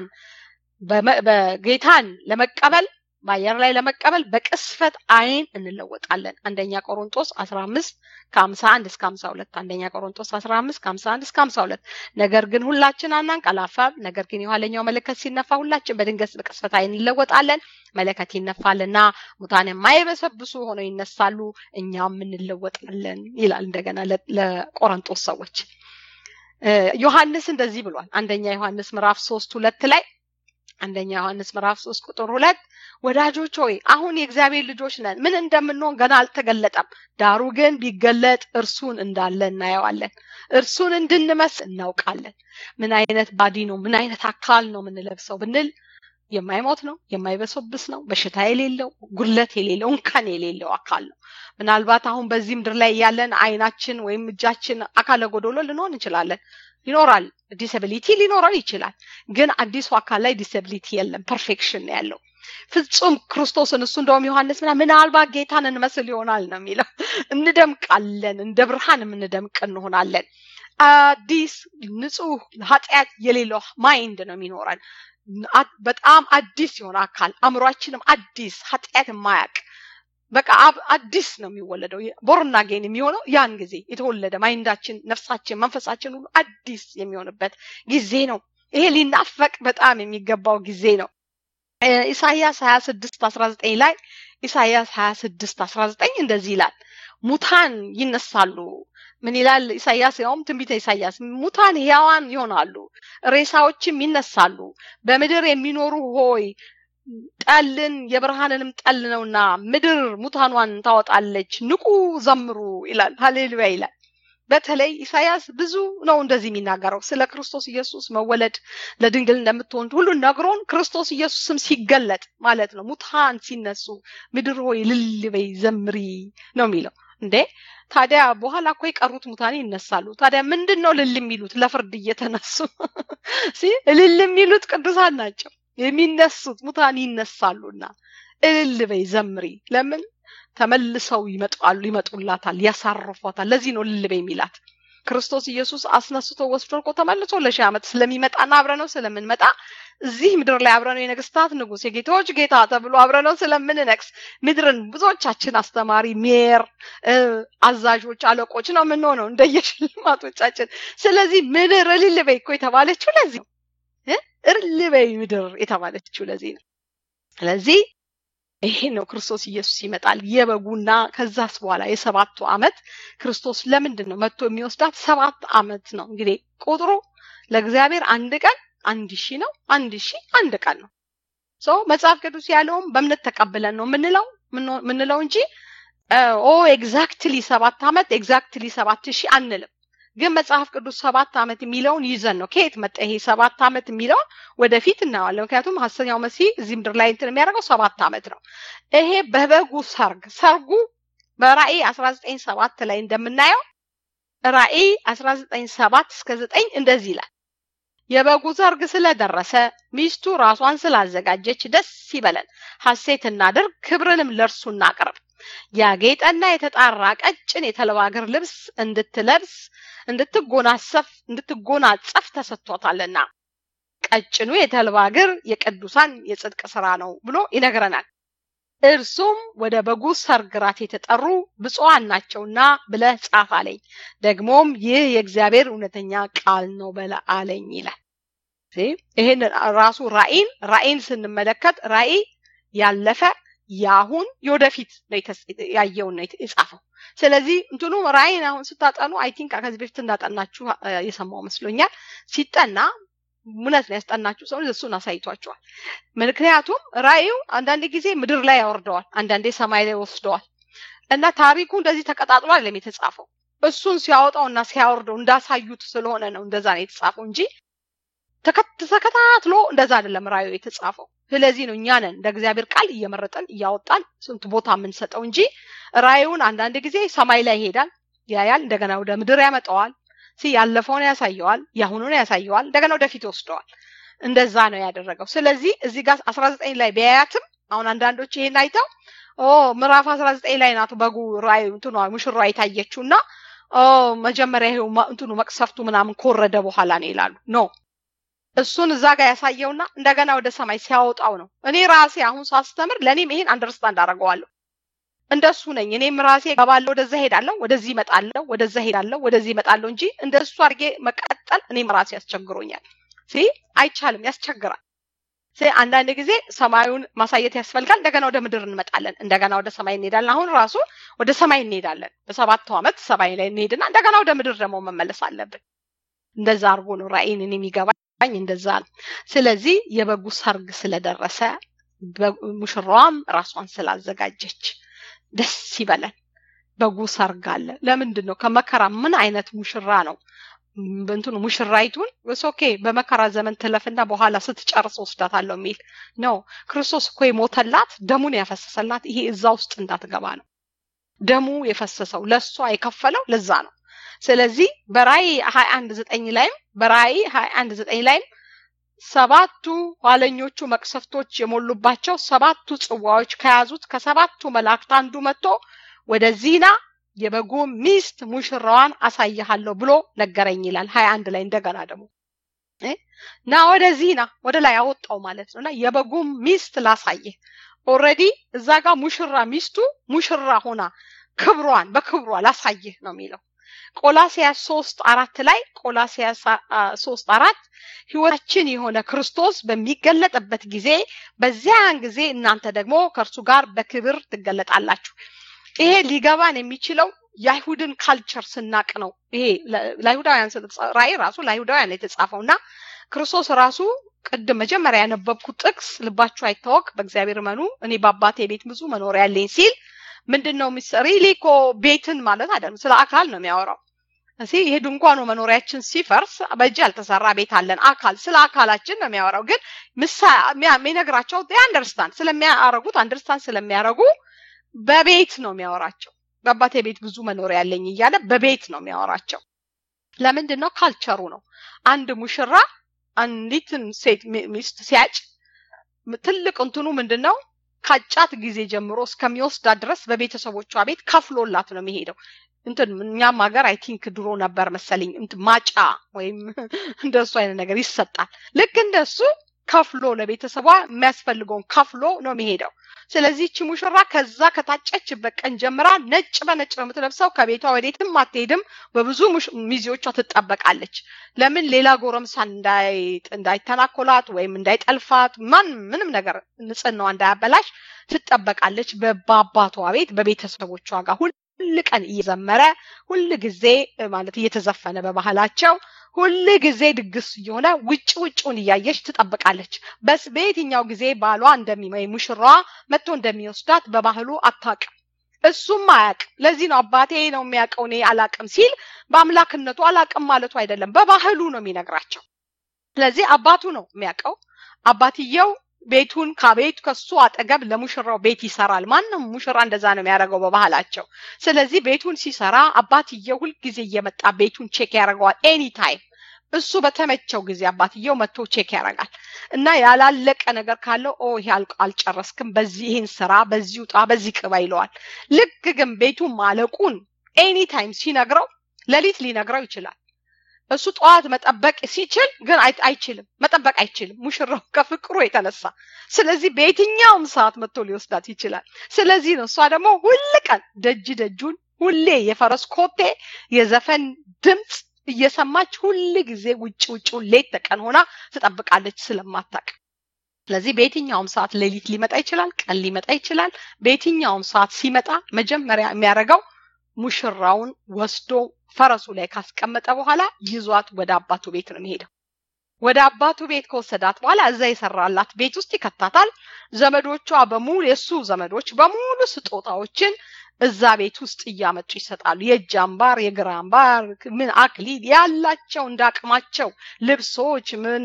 ጌታን ለመቀበል በአየር ላይ ለመቀበል በቅስፈት አይን እንለወጣለን። አንደኛ ቆሮንጦስ 15 ከ51 እስከ 52 አንደኛ ቆሮንጦስ 15 ከ51 እስከ 52 ነገር ግን ሁላችን አናንቀላፋም። ነገር ግን የኋለኛው መለከት ሲነፋ ሁላችን በድንገት በቅስፈት አይን እንለወጣለን። መለከት ይነፋልና ሙታን የማይበሰብሱ ሆነው ይነሳሉ፣ እኛም እንለወጣለን ይላል እንደገና ለቆሮንጦስ ሰዎች። ዮሐንስ እንደዚህ ብሏል። አንደኛ ዮሐንስ ምዕራፍ ሶስት ሁለት ላይ አንደኛ ዮሐንስ ምዕራፍ ሶስት ቁጥር ሁለት ወዳጆች ሆይ አሁን የእግዚአብሔር ልጆች ነን፣ ምን እንደምንሆን ገና አልተገለጠም። ዳሩ ግን ቢገለጥ እርሱን እንዳለ እናየዋለን፣ እርሱን እንድንመስል እናውቃለን። ምን አይነት ባዲ ነው፣ ምን አይነት አካል ነው የምንለብሰው ብንል የማይሞት ነው፣ የማይበሰብስ ነው፣ በሽታ የሌለው ጉድለት የሌለው እንከን የሌለው አካል ነው። ምናልባት አሁን በዚህ ምድር ላይ ያለን አይናችን ወይም እጃችን አካለ ጎዶሎ ልንሆን እንችላለን። ይኖራል ዲስብሊቲ ሊኖረን ይችላል። ግን አዲሱ አካል ላይ ዲስብሊቲ የለም፣ ፐርፌክሽን ነው ያለው። ፍጹም ክርስቶስን እሱ እንደውም ዮሐንስ ምና ምናልባት ጌታን እንመስል ይሆናል ነው የሚለው። እንደምቃለን፣ እንደ ብርሃን የምንደምቅ እንሆናለን። አዲስ ንጹህ ኃጢአት የሌለው ማይንድ ነው የሚኖረን። በጣም አዲስ የሆነ አካል አእምሯችንም አዲስ ኃጢአት የማያውቅ በቃ አዲስ ነው የሚወለደው። ቦርና ጌን የሚሆነው ያን ጊዜ የተወለደ ማይንዳችን፣ ነፍሳችን፣ መንፈሳችን ሁሉ አዲስ የሚሆንበት ጊዜ ነው። ይሄ ሊናፈቅ በጣም የሚገባው ጊዜ ነው። ኢሳያስ ሀያ ስድስት አስራ ዘጠኝ ላይ ኢሳያስ ሀያ ስድስት አስራ ዘጠኝ እንደዚህ ይላል ሙታን ይነሳሉ። ምን ይላል ኢሳያስ? ያውም ትንቢተ ኢሳያስ ሙታን ሕያዋን ይሆናሉ፣ ሬሳዎችም ይነሳሉ። በምድር የሚኖሩ ሆይ ጠልን የብርሃንንም ጠል ነውና ምድር ሙታኗን ታወጣለች፣ ንቁ ዘምሩ ይላል። ሀሌሉያ ይላል። በተለይ ኢሳያስ ብዙ ነው እንደዚህ የሚናገረው ስለ ክርስቶስ ኢየሱስ መወለድ ለድንግል እንደምትሆን ሁሉ ነግሮን ክርስቶስ ኢየሱስም ሲገለጥ ማለት ነው። ሙታን ሲነሱ ምድር ሆይ እልል በይ ዘምሪ ነው የሚለው። እንዴ ታዲያ በኋላ እኮ የቀሩት ሙታን ይነሳሉ። ታዲያ ምንድን ነው እልል የሚሉት? ለፍርድ እየተነሱ እልል የሚሉት ቅዱሳን ናቸው። የሚነሱት ሙታን ይነሳሉና እልል በይ ዘምሪ። ለምን ተመልሰው ይመጣሉ፣ ይመጡላታል፣ ያሳርፏታል። ለዚህ ነው እልል በይ የሚላት። ክርስቶስ ኢየሱስ አስነስቶ ወስዶ እኮ ተመልሶ ለሺህ ዓመት ስለሚመጣና አብረነው ስለምንመጣ እዚህ ምድር ላይ አብረነው የነገስታት ንጉስ የጌቶች ጌታ ተብሎ አብረነው ስለምንነግስ ምድርን ብዙዎቻችን አስተማሪ፣ ሜር፣ አዛዦች፣ አለቆች ነው የምንሆነው እንደየሽልማቶቻችን። ስለዚህ ምድር እልል በይ እኮ የተባለችው ለዚህ ነው። እልል በይ ምድር የተባለችው ለዚህ ነው። ስለዚህ ይሄ ነው ክርስቶስ ኢየሱስ ይመጣል የበጉና ከዛስ በኋላ የሰባቱ ዓመት ክርስቶስ ለምንድን ነው መጥቶ የሚወስዳት? ሰባት ዓመት ነው እንግዲህ ቁጥሩ ለእግዚአብሔር አንድ ቀን አንድ ሺህ ነው። አንድ ሺህ አንድ ቀን ነው። ሶ መጽሐፍ ቅዱስ ያለውም በእምነት ተቀብለን ነው የምንለው ምንለው እንጂ ኦ ኤግዛክትሊ ሰባት ዓመት ኤግዛክትሊ ሰባት ሺህ አንልም። ግን መጽሐፍ ቅዱስ ሰባት ዓመት የሚለውን ይዘን ነው። ከየት መጣ ይሄ ሰባት ዓመት የሚለውን ወደፊት እናየዋለን። ምክንያቱም ሐሰተኛው መሲህ እዚህ ምድር ላይ እንትን የሚያደርገው ሰባት ዓመት ነው። ይሄ በበጉ ሰርግ ሰርጉ በራእይ አስራ ዘጠኝ ሰባት ላይ እንደምናየው ራእይ አስራ ዘጠኝ ሰባት እስከ ዘጠኝ እንደዚህ ይላል። የበጉ ሰርግ ስለደረሰ ሚስቱ ራሷን ስላዘጋጀች ደስ ይበለን፣ ሐሴት እናድርግ፣ ክብርንም ለእርሱ እናቅርብ። ያጌጠና የተጣራ ቀጭን የተልባ እግር ልብስ እንድትለብስ እንድትጎናጸፍ እንድትጎናጸፍ ተሰጥቷታልና ቀጭኑ የተልባ እግር የቅዱሳን የጽድቅ ስራ ነው ብሎ ይነግረናል። እርሱም ወደ በጉ ሰርግ ራት የተጠሩ ብፁዓን ናቸውና ብለህ ጻፍ አለኝ። ደግሞም ይህ የእግዚአብሔር እውነተኛ ቃል ነው በለ አለኝ ይላል። ይህን ራሱ ራእይን ራእይን ስንመለከት ራእይ ያለፈ የአሁን የወደፊት ያየውን ነው የጻፈው። ስለዚህ እንትኑ ራእይን አሁን ስታጠኑ አይ ቲንክ ከዚህ በፊት እንዳጠናችሁ የሰማው መስሎኛል። ሲጠና እውነት ነው ያስጠናችሁ ሰው እሱን አሳይቷቸዋል። ምክንያቱም ራእዩ አንዳንድ ጊዜ ምድር ላይ ያወርደዋል፣ አንዳንዴ ሰማይ ላይ ወስደዋል እና ታሪኩ እንደዚህ ተቀጣጥሎ አይደለም የተጻፈው። እሱን ሲያወጣው እና ሲያወርደው እንዳሳዩት ስለሆነ ነው እንደዛ ነው የተጻፈው እንጂ ተከታትሎ እንደዛ አይደለም ራእዩ የተጻፈው። ስለዚህ ነው እኛ ነን እንደ እግዚአብሔር ቃል እየመረጠን እያወጣን ስንት ቦታ የምንሰጠው እንጂ ራእዩን አንዳንድ ጊዜ ሰማይ ላይ ይሄዳል ያያል፣ እንደገና ወደ ምድር ያመጣዋል ሲ ያለፈውን ያሳየዋል፣ የአሁኑን ያሳየዋል፣ እንደገና ወደፊት ይወስደዋል። እንደዛ ነው ያደረገው። ስለዚህ እዚህ ጋር አስራ ዘጠኝ ላይ ቢያያትም አሁን አንዳንዶች ይሄን አይተው ኦ ምዕራፍ አስራ ዘጠኝ ላይ ናት በጉ ራእይ እንትኗ ሙሽሯ የታየችው እና ኦ መጀመሪያ ይሄው እንትኑ መቅሰፍቱ ምናምን ከወረደ በኋላ ነው ይላሉ። ኖ እሱን እዛ ጋር ያሳየውና እንደገና ወደ ሰማይ ሲያወጣው ነው። እኔ ራሴ አሁን ሳስተምር ለእኔም ይሄን አንደርስታንድ አደርገዋለሁ። እንደሱ ነኝ። እኔም ራሴ ገባለሁ፣ ወደዛ ሄዳለሁ፣ ወደዚህ እመጣለሁ፣ ወደዛ ሄዳለሁ፣ ወደዚህ እመጣለሁ እንጂ እንደሱ አድርጌ መቀጠል እኔም ራሴ ያስቸግሮኛል። ሲ አይቻልም፣ ያስቸግራል። አንዳንድ ጊዜ ሰማዩን ማሳየት ያስፈልጋል። እንደገና ወደ ምድር እንመጣለን፣ እንደገና ወደ ሰማይ እንሄዳለን። አሁን ራሱ ወደ ሰማይ እንሄዳለን። በሰባቱ ዓመት ሰማይ ላይ እንሄድና እንደገና ወደ ምድር ደግሞ መመለስ አለብን። እንደዛ አድርጎ ነው ራእይን እኔ የሚገባኝ እንደዛ ነው። ስለዚህ የበጉ ሰርግ ስለደረሰ ሙሽራዋም ራሷን ስላዘጋጀች ደስ ይበለን። በጉ ሰርግ አለ። ለምንድን ነው ከመከራ ምን አይነት ሙሽራ ነው? እንትኑ ሙሽራይቱን ኦኬ በመከራ ዘመን ትለፍና በኋላ ስትጨርስ ወስዳታለሁ የሚል ነው። ክርስቶስ እኮ የሞተላት ደሙን ያፈሰሰላት ይሄ እዛ ውስጥ እንዳትገባ ነው። ደሙ የፈሰሰው ለእሷ የከፈለው ለዛ ነው። ስለዚህ በራእይ ሀያ አንድ ዘጠኝ ላይም በራእይ ሀያ አንድ ዘጠኝ ላይም ሰባቱ ኋለኞቹ መቅሰፍቶች የሞሉባቸው ሰባቱ ጽዋዎች ከያዙት ከሰባቱ መላእክት አንዱ መጥቶ ወደዚህና የበጉ ሚስት ሙሽራዋን አሳይሃለሁ ብሎ ነገረኝ ይላል። ሀያ አንድ ላይ እንደገና ደግሞ ና ወደዚህ ና ወደ ላይ አወጣው ማለት ነው እና የበጉ ሚስት ላሳየህ። ኦልሬዲ እዛ ጋር ሙሽራ ሚስቱ ሙሽራ ሆና ክብሯን በክብሯ ላሳይህ ነው የሚለው። ቆላሲያስ ሶስት አራት ላይ ቆላሲያስ ሶስት አራት ህይወታችን የሆነ ክርስቶስ በሚገለጥበት ጊዜ በዚያን ጊዜ እናንተ ደግሞ ከእርሱ ጋር በክብር ትገለጣላችሁ። ይሄ ሊገባን የሚችለው የአይሁድን ካልቸር ስናቅ ነው። ይሄ ለአይሁዳውያን ራእይ ራሱ ለአይሁዳውያን የተጻፈው እና ክርስቶስ ራሱ ቅድም መጀመሪያ ያነበብኩት ጥቅስ ልባችሁ አይታወቅ፣ በእግዚአብሔር መኑ እኔ በአባቴ ቤት ብዙ መኖሪያ ያለኝ ሲል ምንድን ነው ሪሊ እኮ ቤትን ማለት አይደለም፣ ስለ አካል ነው የሚያወራው። እሲ ይሄ ድንኳኑ መኖሪያችን ሲፈርስ በእጅ ያልተሰራ ቤት አለን። አካል ስለ አካላችን ነው የሚያወራው። ግን ምሳ የሚነግራቸው አንደርስታንድ ስለሚያረጉት አንደርስታንድ ስለሚያረጉ በቤት ነው የሚያወራቸው። በአባቴ ቤት ብዙ መኖሪያ ያለኝ እያለ በቤት ነው የሚያወራቸው። ለምንድን ነው? ካልቸሩ ነው። አንድ ሙሽራ አንዲትን ሴት ሚስት ሲያጭ ትልቅ እንትኑ ምንድን ነው? ካጫት ጊዜ ጀምሮ እስከሚወስዳት ድረስ በቤተሰቦቿ ቤት ከፍሎላት ነው የሚሄደው። እንትን እኛም ሀገር አይ ቲንክ ድሮ ነበር መሰለኝ ማጫ ወይም እንደሱ አይነት ነገር ይሰጣል። ልክ እንደሱ ከፍሎ ለቤተሰቧ የሚያስፈልገውን ከፍሎ ነው የሚሄደው። ስለዚህ እቺ ሙሽራ ከዛ ከታጨችበት ቀን ጀምራ ነጭ በነጭ ነው የምትለብሰው። ከቤቷ ወዴትም አትሄድም። በብዙ ሚዜዎቿ ትጠበቃለች። ለምን ሌላ ጎረምሳ እንዳይተናኮላት ወይም እንዳይጠልፋት ማን ምንም ነገር ንጽህናዋ እንዳያበላሽ ትጠበቃለች። በአባቷ ቤት በቤተሰቦቿ ጋር ሁል ቀን እየዘመረ ሁል ጊዜ ማለት እየተዘፈነ በባህላቸው ሁል ጊዜ ድግስ እየሆነ ውጭ ውጭውን እያየች ትጠብቃለች። በስ በየትኛው ጊዜ ባሏ እንደሚ ሙሽራዋ መጥቶ እንደሚወስዳት በባህሉ አታውቅም። እሱም አያውቅ። ለዚህ ነው አባቴ ነው የሚያውቀው እኔ አላውቅም ሲል በአምላክነቱ አላውቅም ማለቱ አይደለም፣ በባህሉ ነው የሚነግራቸው። ስለዚህ አባቱ ነው የሚያውቀው። አባትየው ቤቱን ከቤቱ ከሱ አጠገብ ለሙሽራው ቤት ይሰራል። ማንም ሙሽራ እንደዛ ነው የሚያደርገው በባህላቸው። ስለዚህ ቤቱን ሲሰራ አባትየው ሁልጊዜ እየመጣ ቤቱን ቼክ ያደርገዋል። ኤኒ ታይም እሱ በተመቸው ጊዜ አባትየው መጥቶ ቼክ ያደርጋል እና ያላለቀ ነገር ካለው ኦ ይሄ አልጨረስክም፣ በዚህ ይህን ስራ፣ በዚህ ውጣ፣ በዚህ ቅባ ይለዋል። ልክ ግን ቤቱ ማለቁን ኤኒ ታይም ሲነግረው ሌሊት ሊነግረው ይችላል። እሱ ጠዋት መጠበቅ ሲችል ግን አይችልም፣ መጠበቅ አይችልም ሙሽራው ከፍቅሩ የተነሳ። ስለዚህ በየትኛውም ሰዓት መጥቶ ሊወስዳት ይችላል። ስለዚህ ነው እሷ ደግሞ ሁል ቀን ደጅ ደጁን ሁሌ የፈረስ ኮቴ የዘፈን ድምፅ እየሰማች ሁል ጊዜ ውጭ ውጭውን ሌት ተቀን ሆና ትጠብቃለች ስለማታቅ። ስለዚህ በየትኛውም ሰዓት ሌሊት ሊመጣ ይችላል፣ ቀን ሊመጣ ይችላል። በየትኛውም ሰዓት ሲመጣ መጀመሪያ የሚያደርገው ሙሽራውን ወስዶ ፈረሱ ላይ ካስቀመጠ በኋላ ይዟት ወደ አባቱ ቤት ነው የሚሄደው። ወደ አባቱ ቤት ከወሰዳት በኋላ እዛ የሰራላት ቤት ውስጥ ይከታታል። ዘመዶቿ በሙሉ የእሱ ዘመዶች በሙሉ ስጦታዎችን እዛ ቤት ውስጥ እያመጡ ይሰጣሉ። የእጅ አምባር፣ የግራ አምባር፣ ምን አክሊል ያላቸው እንደ አቅማቸው ልብሶች፣ ምን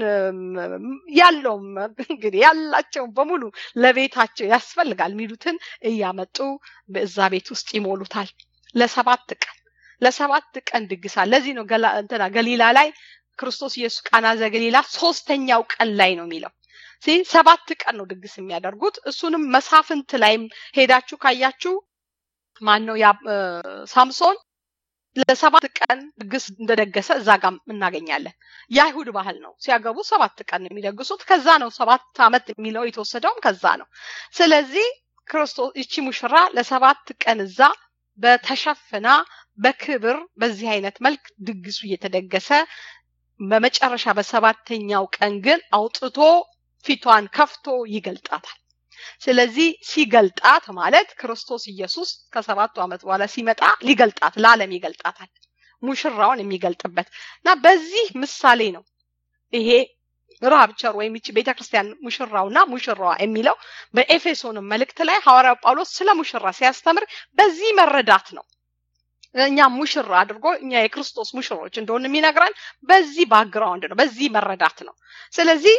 ያለውም እንግዲህ ያላቸው በሙሉ ለቤታቸው ያስፈልጋል የሚሉትን እያመጡ በዛ ቤት ውስጥ ይሞሉታል ለሰባት ቀን ለሰባት ቀን ድግሳል። ለዚህ ነው እንትና ገሊላ ላይ ክርስቶስ ኢየሱስ ቃና ዘገሊላ ሶስተኛው ቀን ላይ ነው የሚለው። ሰባት ቀን ነው ድግስ የሚያደርጉት። እሱንም መሳፍንት ላይም ሄዳችሁ ካያችሁ ማን ነው ሳምሶን ለሰባት ቀን ድግስ እንደደገሰ እዛ ጋር እናገኛለን። የአይሁድ ባህል ነው። ሲያገቡ ሰባት ቀን ነው የሚደግሱት። ከዛ ነው ሰባት ዓመት የሚለው የተወሰደውም ከዛ ነው። ስለዚህ ክርስቶስ ይቺ ሙሽራ ለሰባት ቀን እዛ በተሸፍና በክብር በዚህ አይነት መልክ ድግሱ እየተደገሰ በመጨረሻ በሰባተኛው ቀን ግን አውጥቶ ፊቷን ከፍቶ ይገልጣታል። ስለዚህ ሲገልጣት ማለት ክርስቶስ ኢየሱስ ከሰባቱ ዓመት በኋላ ሲመጣ ሊገልጣት ለዓለም ይገልጣታል። ሙሽራውን የሚገልጥበት እና በዚህ ምሳሌ ነው ይሄ ራፕቸር ወይም ይቺ ቤተክርስቲያን ሙሽራውና ሙሽራዋ የሚለው በኤፌሶንም መልእክት ላይ ሐዋርያው ጳውሎስ ስለ ሙሽራ ሲያስተምር በዚህ መረዳት ነው። እኛ ሙሽራ አድርጎ እኛ የክርስቶስ ሙሽሮች እንደሆን የሚነግረን በዚህ ባክግራውንድ ነው፣ በዚህ መረዳት ነው። ስለዚህ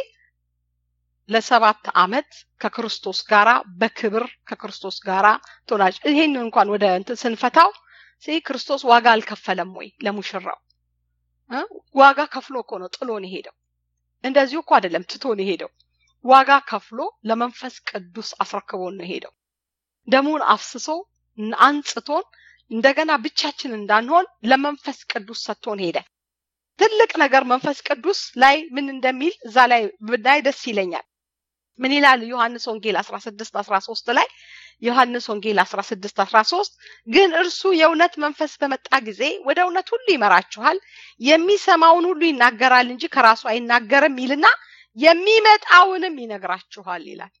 ለሰባት ዓመት ከክርስቶስ ጋራ በክብር ከክርስቶስ ጋራ ትሆናለች። ይሄን እንኳን ወደ እንትን ስንፈታው ክርስቶስ ዋጋ አልከፈለም ወይ ለሙሽራው? ዋጋ ከፍሎ እኮ ነው ጥሎን የሄደው። እንደዚሁ እኮ አይደለም ትቶን የሄደው። ዋጋ ከፍሎ ለመንፈስ ቅዱስ አስረክቦን ነው የሄደው። ደሙን አፍስሶ አንጽቶን እንደገና ብቻችን እንዳንሆን ለመንፈስ ቅዱስ ሰጥቶን ሄደ። ትልቅ ነገር መንፈስ ቅዱስ ላይ ምን እንደሚል እዛ ላይ ብናይ ደስ ይለኛል። ምን ይላል ዮሐንስ ወንጌል 16 13 ላይ ዮሐንስ ወንጌል 16 13 ግን እርሱ የእውነት መንፈስ በመጣ ጊዜ ወደ እውነት ሁሉ ይመራችኋል፣ የሚሰማውን ሁሉ ይናገራል እንጂ ከራሱ አይናገርም ይልና የሚመጣውንም ይነግራችኋል ይላል።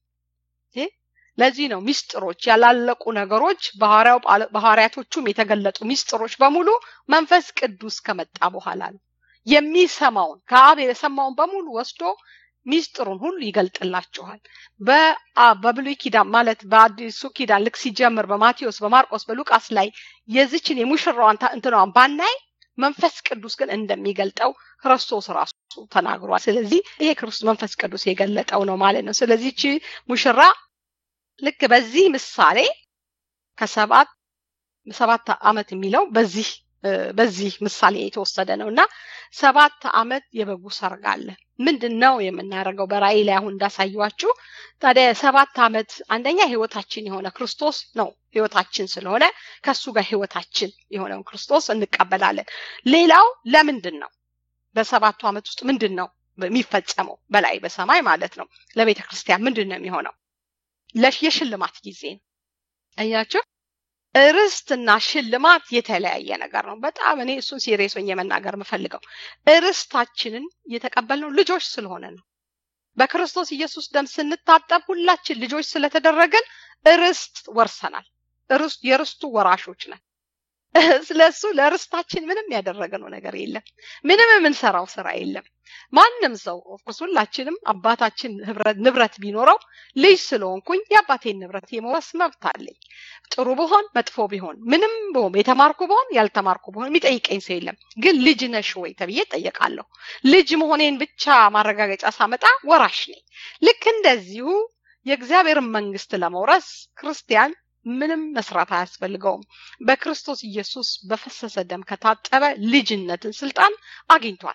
ለዚህ ነው ሚስጥሮች ያላለቁ ነገሮች በሐዋርያቶቹም የተገለጡ ሚስጥሮች በሙሉ መንፈስ ቅዱስ ከመጣ በኋላ ነው። የሚሰማውን ከአብ የሰማውን በሙሉ ወስዶ ሚስጥሩን ሁሉ ይገልጥላችኋል። በብሉይ ኪዳን ማለት በአዲሱ ኪዳን ልክ ሲጀምር በማቴዎስ፣ በማርቆስ፣ በሉቃስ ላይ የዚችን የሙሽራዋን እንትናዋን ባናይ መንፈስ ቅዱስ ግን እንደሚገልጠው ክርስቶስ ራሱ ተናግሯል። ስለዚህ ይሄ ክርስቶስ መንፈስ ቅዱስ የገለጠው ነው ማለት ነው። ስለዚህ እቺ ሙሽራ ልክ በዚህ ምሳሌ ከሰባት ሰባት ዓመት የሚለው በዚህ በዚህ ምሳሌ የተወሰደ ነው እና ሰባት ዓመት የበጉ ሰርግ አለ። ምንድን ነው የምናደርገው? በራእይ ላይ አሁን እንዳሳየዋችሁ ታዲያ ሰባት ዓመት አንደኛ ህይወታችን የሆነ ክርስቶስ ነው። ህይወታችን ስለሆነ ከሱ ጋር ህይወታችን የሆነውን ክርስቶስ እንቀበላለን። ሌላው ለምንድን ነው በሰባቱ ዓመት ውስጥ ምንድን ነው የሚፈጸመው? በላይ በሰማይ ማለት ነው። ለቤተ ክርስቲያን ምንድን ነው የሚሆነው? የሽልማት ጊዜ ነው። አያችሁ እርስትና ሽልማት የተለያየ ነገር ነው። በጣም እኔ እሱን ሲሪየስ ሆኜ መናገር የምፈልገው እርስታችንን የተቀበልነው ልጆች ስለሆነ ነው። በክርስቶስ ኢየሱስ ደም ስንታጠብ ሁላችን ልጆች ስለተደረገን እርስት ወርሰናል። እርስት የርስቱ ወራሾች ነን። ስለሱ ለርስታችን ምንም ያደረግነው ነገር የለም። ምንም የምንሰራው ስራ የለም። ማንም ሰው ኦፍኮርስ ሁላችንም አባታችን ንብረት ቢኖረው ልጅ ስለሆንኩኝ የአባቴን ንብረት የመወረስ መብት አለኝ። ጥሩ ብሆን መጥፎ ቢሆን ምንም ብሆን የተማርኩ ብሆን ያልተማርኩ ብሆን የሚጠይቀኝ ሰው የለም። ግን ልጅ ነሽ ወይ ተብዬ እጠየቃለሁ። ልጅ መሆኔን ብቻ ማረጋገጫ ሳመጣ ወራሽ ነኝ። ልክ እንደዚሁ የእግዚአብሔርን መንግስት ለመውረስ ክርስቲያን ምንም መስራት አያስፈልገውም። በክርስቶስ ኢየሱስ በፈሰሰ ደም ከታጠበ ልጅነትን ስልጣን አግኝቷል።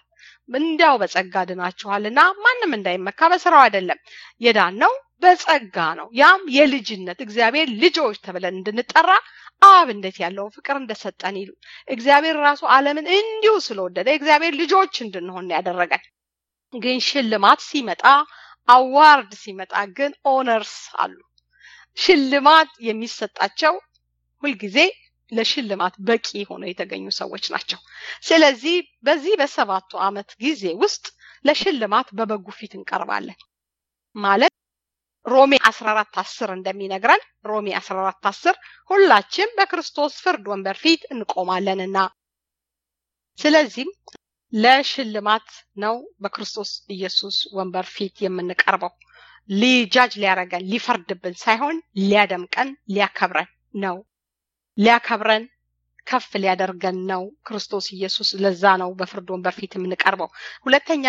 እንዲያው በጸጋ ድናችኋልና ማንም እንዳይመካ በስራው አይደለም የዳን ነው በጸጋ ነው ያም የልጅነት እግዚአብሔር ልጆች ተብለን እንድንጠራ አብ እንዴት ያለውን ፍቅር እንደሰጠን ይሉ እግዚአብሔር ራሱ ዓለምን እንዲሁ ስለወደደ እግዚአብሔር ልጆች እንድንሆን ያደረገን ግን ሽልማት ሲመጣ አዋርድ ሲመጣ ግን ኦነርስ አሉ ሽልማት የሚሰጣቸው ሁልጊዜ ለሽልማት በቂ ሆነው የተገኙ ሰዎች ናቸው ስለዚህ በዚህ በሰባቱ ዓመት ጊዜ ውስጥ ለሽልማት በበጉ ፊት እንቀርባለን ማለት ሮሜ 14 10 እንደሚነግረን ሮሜ 14 10 ሁላችን በክርስቶስ ፍርድ ወንበር ፊት እንቆማለንና ስለዚህም ለሽልማት ነው በክርስቶስ ኢየሱስ ወንበር ፊት የምንቀርበው ሊጃጅ ሊያረገን ሊፈርድብን ሳይሆን ሊያደምቀን ሊያከብረን ነው ሊያከብረን ከፍ ሊያደርገን ነው ክርስቶስ ኢየሱስ ለዛ ነው በፍርድ ወንበር ፊት የምንቀርበው ሁለተኛ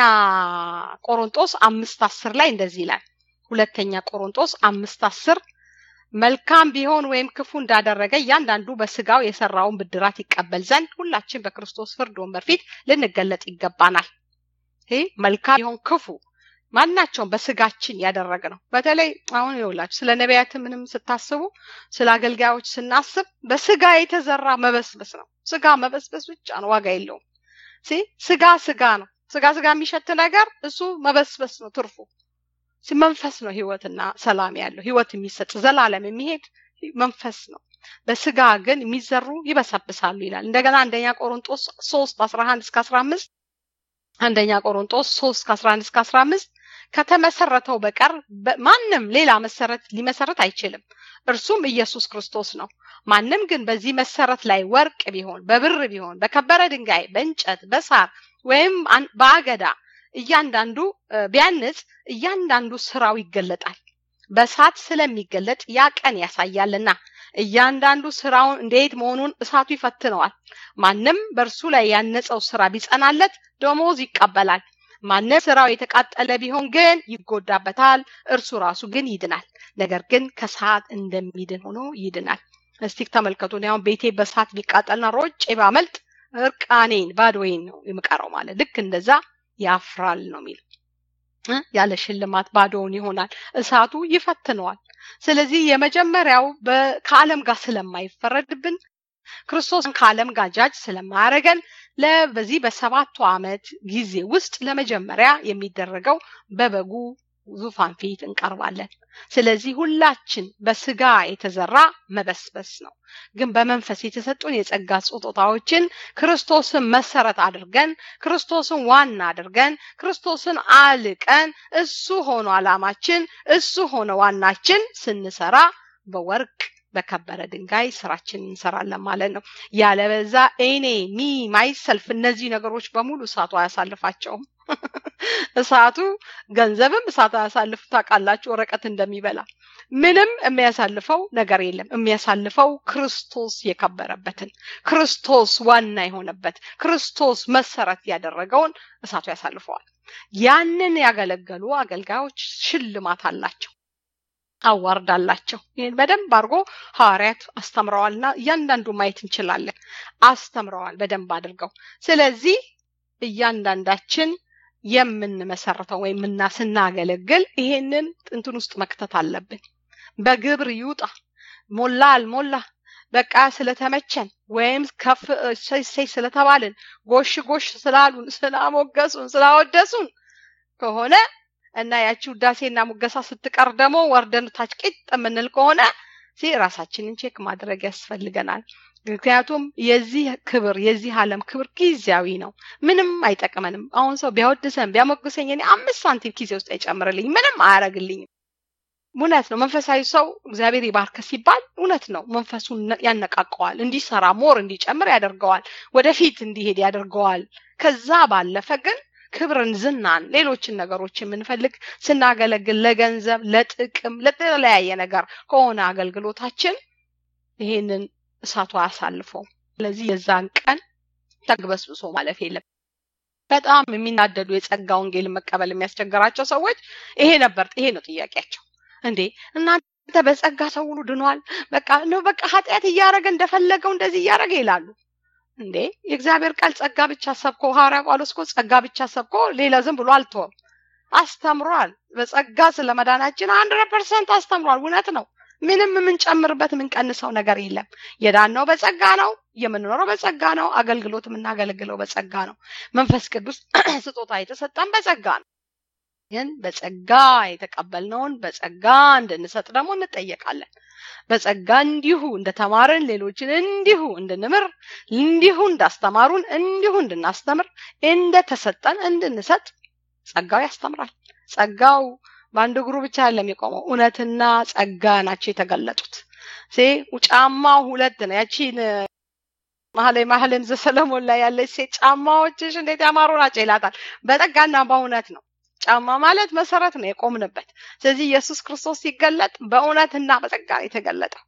ቆሮንጦስ አምስት አስር ላይ እንደዚህ ይላል ሁለተኛ ቆሮንጦስ አምስት አስር መልካም ቢሆን ወይም ክፉ እንዳደረገ እያንዳንዱ በስጋው የሰራውን ብድራት ይቀበል ዘንድ ሁላችን በክርስቶስ ፍርድ ወንበር ፊት ልንገለጥ ይገባናል ይህ መልካም ቢሆን ክፉ ማናቸውም በስጋችን ያደረግ ነው በተለይ አሁን ይውላችሁ ስለ ነቢያት ምንም ስታስቡ ስለ አገልጋዮች ስናስብ በስጋ የተዘራ መበስበስ ነው ስጋ መበስበስ ብቻ ነው ዋጋ የለውም ስጋ ስጋ ነው ስጋ ስጋ የሚሸት ነገር እሱ መበስበስ ነው ትርፉ መንፈስ ነው ህይወትና ሰላም ያለው ህይወት የሚሰጥ ዘላለም የሚሄድ መንፈስ ነው በስጋ ግን የሚዘሩ ይበሰብሳሉ ይላል እንደገና አንደኛ ቆሮንጦስ ሶስት አስራ አንድ እስከ አስራ አምስት አንደኛ ቆሮንጦስ ሶስት ከአስራ አንድ እስከ አስራ አምስት ከተመሰረተው በቀር ማንም ሌላ መሰረት ሊመሰረት አይችልም እርሱም ኢየሱስ ክርስቶስ ነው ማንም ግን በዚህ መሰረት ላይ ወርቅ ቢሆን በብር ቢሆን በከበረ ድንጋይ በእንጨት በሳር ወይም በአገዳ እያንዳንዱ ቢያንጽ እያንዳንዱ ስራው ይገለጣል በእሳት ስለሚገለጥ ያ ቀን ያሳያልና እያንዳንዱ ስራውን እንዴት መሆኑን እሳቱ ይፈትነዋል ማንም በእርሱ ላይ ያነጸው ስራ ቢጸናለት ደሞዝ ይቀበላል ማንም ስራው የተቃጠለ ቢሆን ግን ይጎዳበታል እርሱ ራሱ ግን ይድናል ነገር ግን ከሰዓት እንደሚድን ሆኖ ይድናል እስቲ ተመልከቱ አሁን ቤቴ በሰዓት ቢቃጠልና ሮጬ ባመልጥ እርቃኔን ባዶዬን ነው የምቀረው ማለት ልክ እንደዛ ያፍራል ነው የሚለው ያለ ሽልማት ባዶውን ይሆናል እሳቱ ይፈትነዋል ስለዚህ የመጀመሪያው ከዓለም ጋር ስለማይፈረድብን ክርስቶስን ከዓለም ጋር ጃጅ ስለማያደረገን በዚህ በሰባቱ ዓመት ጊዜ ውስጥ ለመጀመሪያ የሚደረገው በበጉ ዙፋን ፊት እንቀርባለን ስለዚህ ሁላችን በስጋ የተዘራ መበስበስ ነው ግን በመንፈስ የተሰጡን የጸጋ ስጦታዎችን ክርስቶስን መሰረት አድርገን ክርስቶስን ዋና አድርገን ክርስቶስን አልቀን እሱ ሆኖ አላማችን እሱ ሆነ ዋናችን ስንሰራ በወርቅ በከበረ ድንጋይ ስራችን እንሰራለን ማለት ነው ያለበዛ እኔ ሚ ማይሰልፍ እነዚህ ነገሮች በሙሉ እሳቱ አያሳልፋቸውም እሳቱ ገንዘብም እሳት አያሳልፍ ታውቃላችሁ ወረቀት እንደሚበላ ምንም የሚያሳልፈው ነገር የለም የሚያሳልፈው ክርስቶስ የከበረበትን ክርስቶስ ዋና የሆነበት ክርስቶስ መሰረት ያደረገውን እሳቱ ያሳልፈዋል ያንን ያገለገሉ አገልጋዮች ሽልማት አላቸው አዋርድ አላቸው ይህን በደንብ አድርጎ ሐዋርያት አስተምረዋልና እያንዳንዱ ማየት እንችላለን አስተምረዋል በደንብ አድርገው ስለዚህ እያንዳንዳችን የምንመሰረተው ወይም እና ስናገለግል ይሄንን እንትን ውስጥ መክተት አለብን በግብር ይውጣ ሞላ አልሞላ በቃ ስለተመቸን ወይም ከፍ እሰይ ስለተባልን ጎሽ ጎሽ ስላሉን ስላሞገሱን ስላወደሱን ከሆነ እና ያቺ ውዳሴና ሙገሳ ስትቀር ደግሞ ወርደን ታች ቂጥ የምንል ከሆነ ራሳችንን ቼክ ማድረግ ያስፈልገናል ምክንያቱም የዚህ ክብር የዚህ ዓለም ክብር ጊዜያዊ ነው ምንም አይጠቅመንም አሁን ሰው ቢያወድሰን ቢያሞግሰኝ እኔ አምስት ሳንቲም ጊዜ ውስጥ አይጨምርልኝ ምንም አያረግልኝም እውነት ነው መንፈሳዊ ሰው እግዚአብሔር ይባርከ ሲባል እውነት ነው መንፈሱን ያነቃቀዋል እንዲሰራ ሞር እንዲጨምር ያደርገዋል ወደፊት እንዲሄድ ያደርገዋል ከዛ ባለፈ ግን ክብርን ዝናን ሌሎችን ነገሮች የምንፈልግ ስናገለግል ለገንዘብ ለጥቅም ለተለያየ ነገር ከሆነ አገልግሎታችን ይሄንን እሳቱ አያሳልፈው ስለዚህ የዛን ቀን ተግበስብሶ ማለፍ የለም በጣም የሚናደዱ የጸጋ ወንጌል መቀበል የሚያስቸግራቸው ሰዎች ይሄ ነበር ይሄ ነው ጥያቄያቸው እንዴ እናንተ በጸጋ ሰው ሁሉ ድኗል በቃ ነው በቃ ኃጢአት እያደረገ እንደፈለገው እንደዚህ እያደረገ ይላሉ እንዴ የእግዚአብሔር ቃል ጸጋ ብቻ ሰብኮ ሐዋርያ ጳውሎስ እኮ ጸጋ ብቻ ሰብኮ ሌላ ዝም ብሎ አልተወም አስተምሯል በጸጋ ስለ መዳናችን ሀንድረድ ፐርሰንት አስተምሯል እውነት ነው ምንም የምንጨምርበት የምንቀንሰው ነገር የለም የዳነው በጸጋ ነው የምንኖረው በጸጋ ነው አገልግሎት የምናገለግለው በጸጋ ነው መንፈስ ቅዱስ ስጦታ የተሰጠን በጸጋ ነው ግን በጸጋ የተቀበልነውን በጸጋ እንድንሰጥ ደግሞ እንጠየቃለን በጸጋ እንዲሁ እንደተማርን ሌሎችን እንዲሁ እንድንምር እንዲሁ እንዳስተማሩን እንዲሁ እንድናስተምር እንደተሰጠን እንድንሰጥ ጸጋው ያስተምራል ጸጋው በአንድ እግሩ ብቻ አይደለም የቆመው እውነትና ጸጋ ናቸው የተገለጡት ሴ ጫማው ሁለት ነው ያቺን መሀላይ መሀልን ዘሰለሞን ላይ ያለች ሴት ጫማዎችሽ እንዴት ያማሩ ናቸው ይላታል በጸጋና በእውነት ነው ጫማ ማለት መሰረት ነው የቆምንበት ስለዚህ ኢየሱስ ክርስቶስ ሲገለጥ በእውነትና በጸጋ ነው የተገለጠው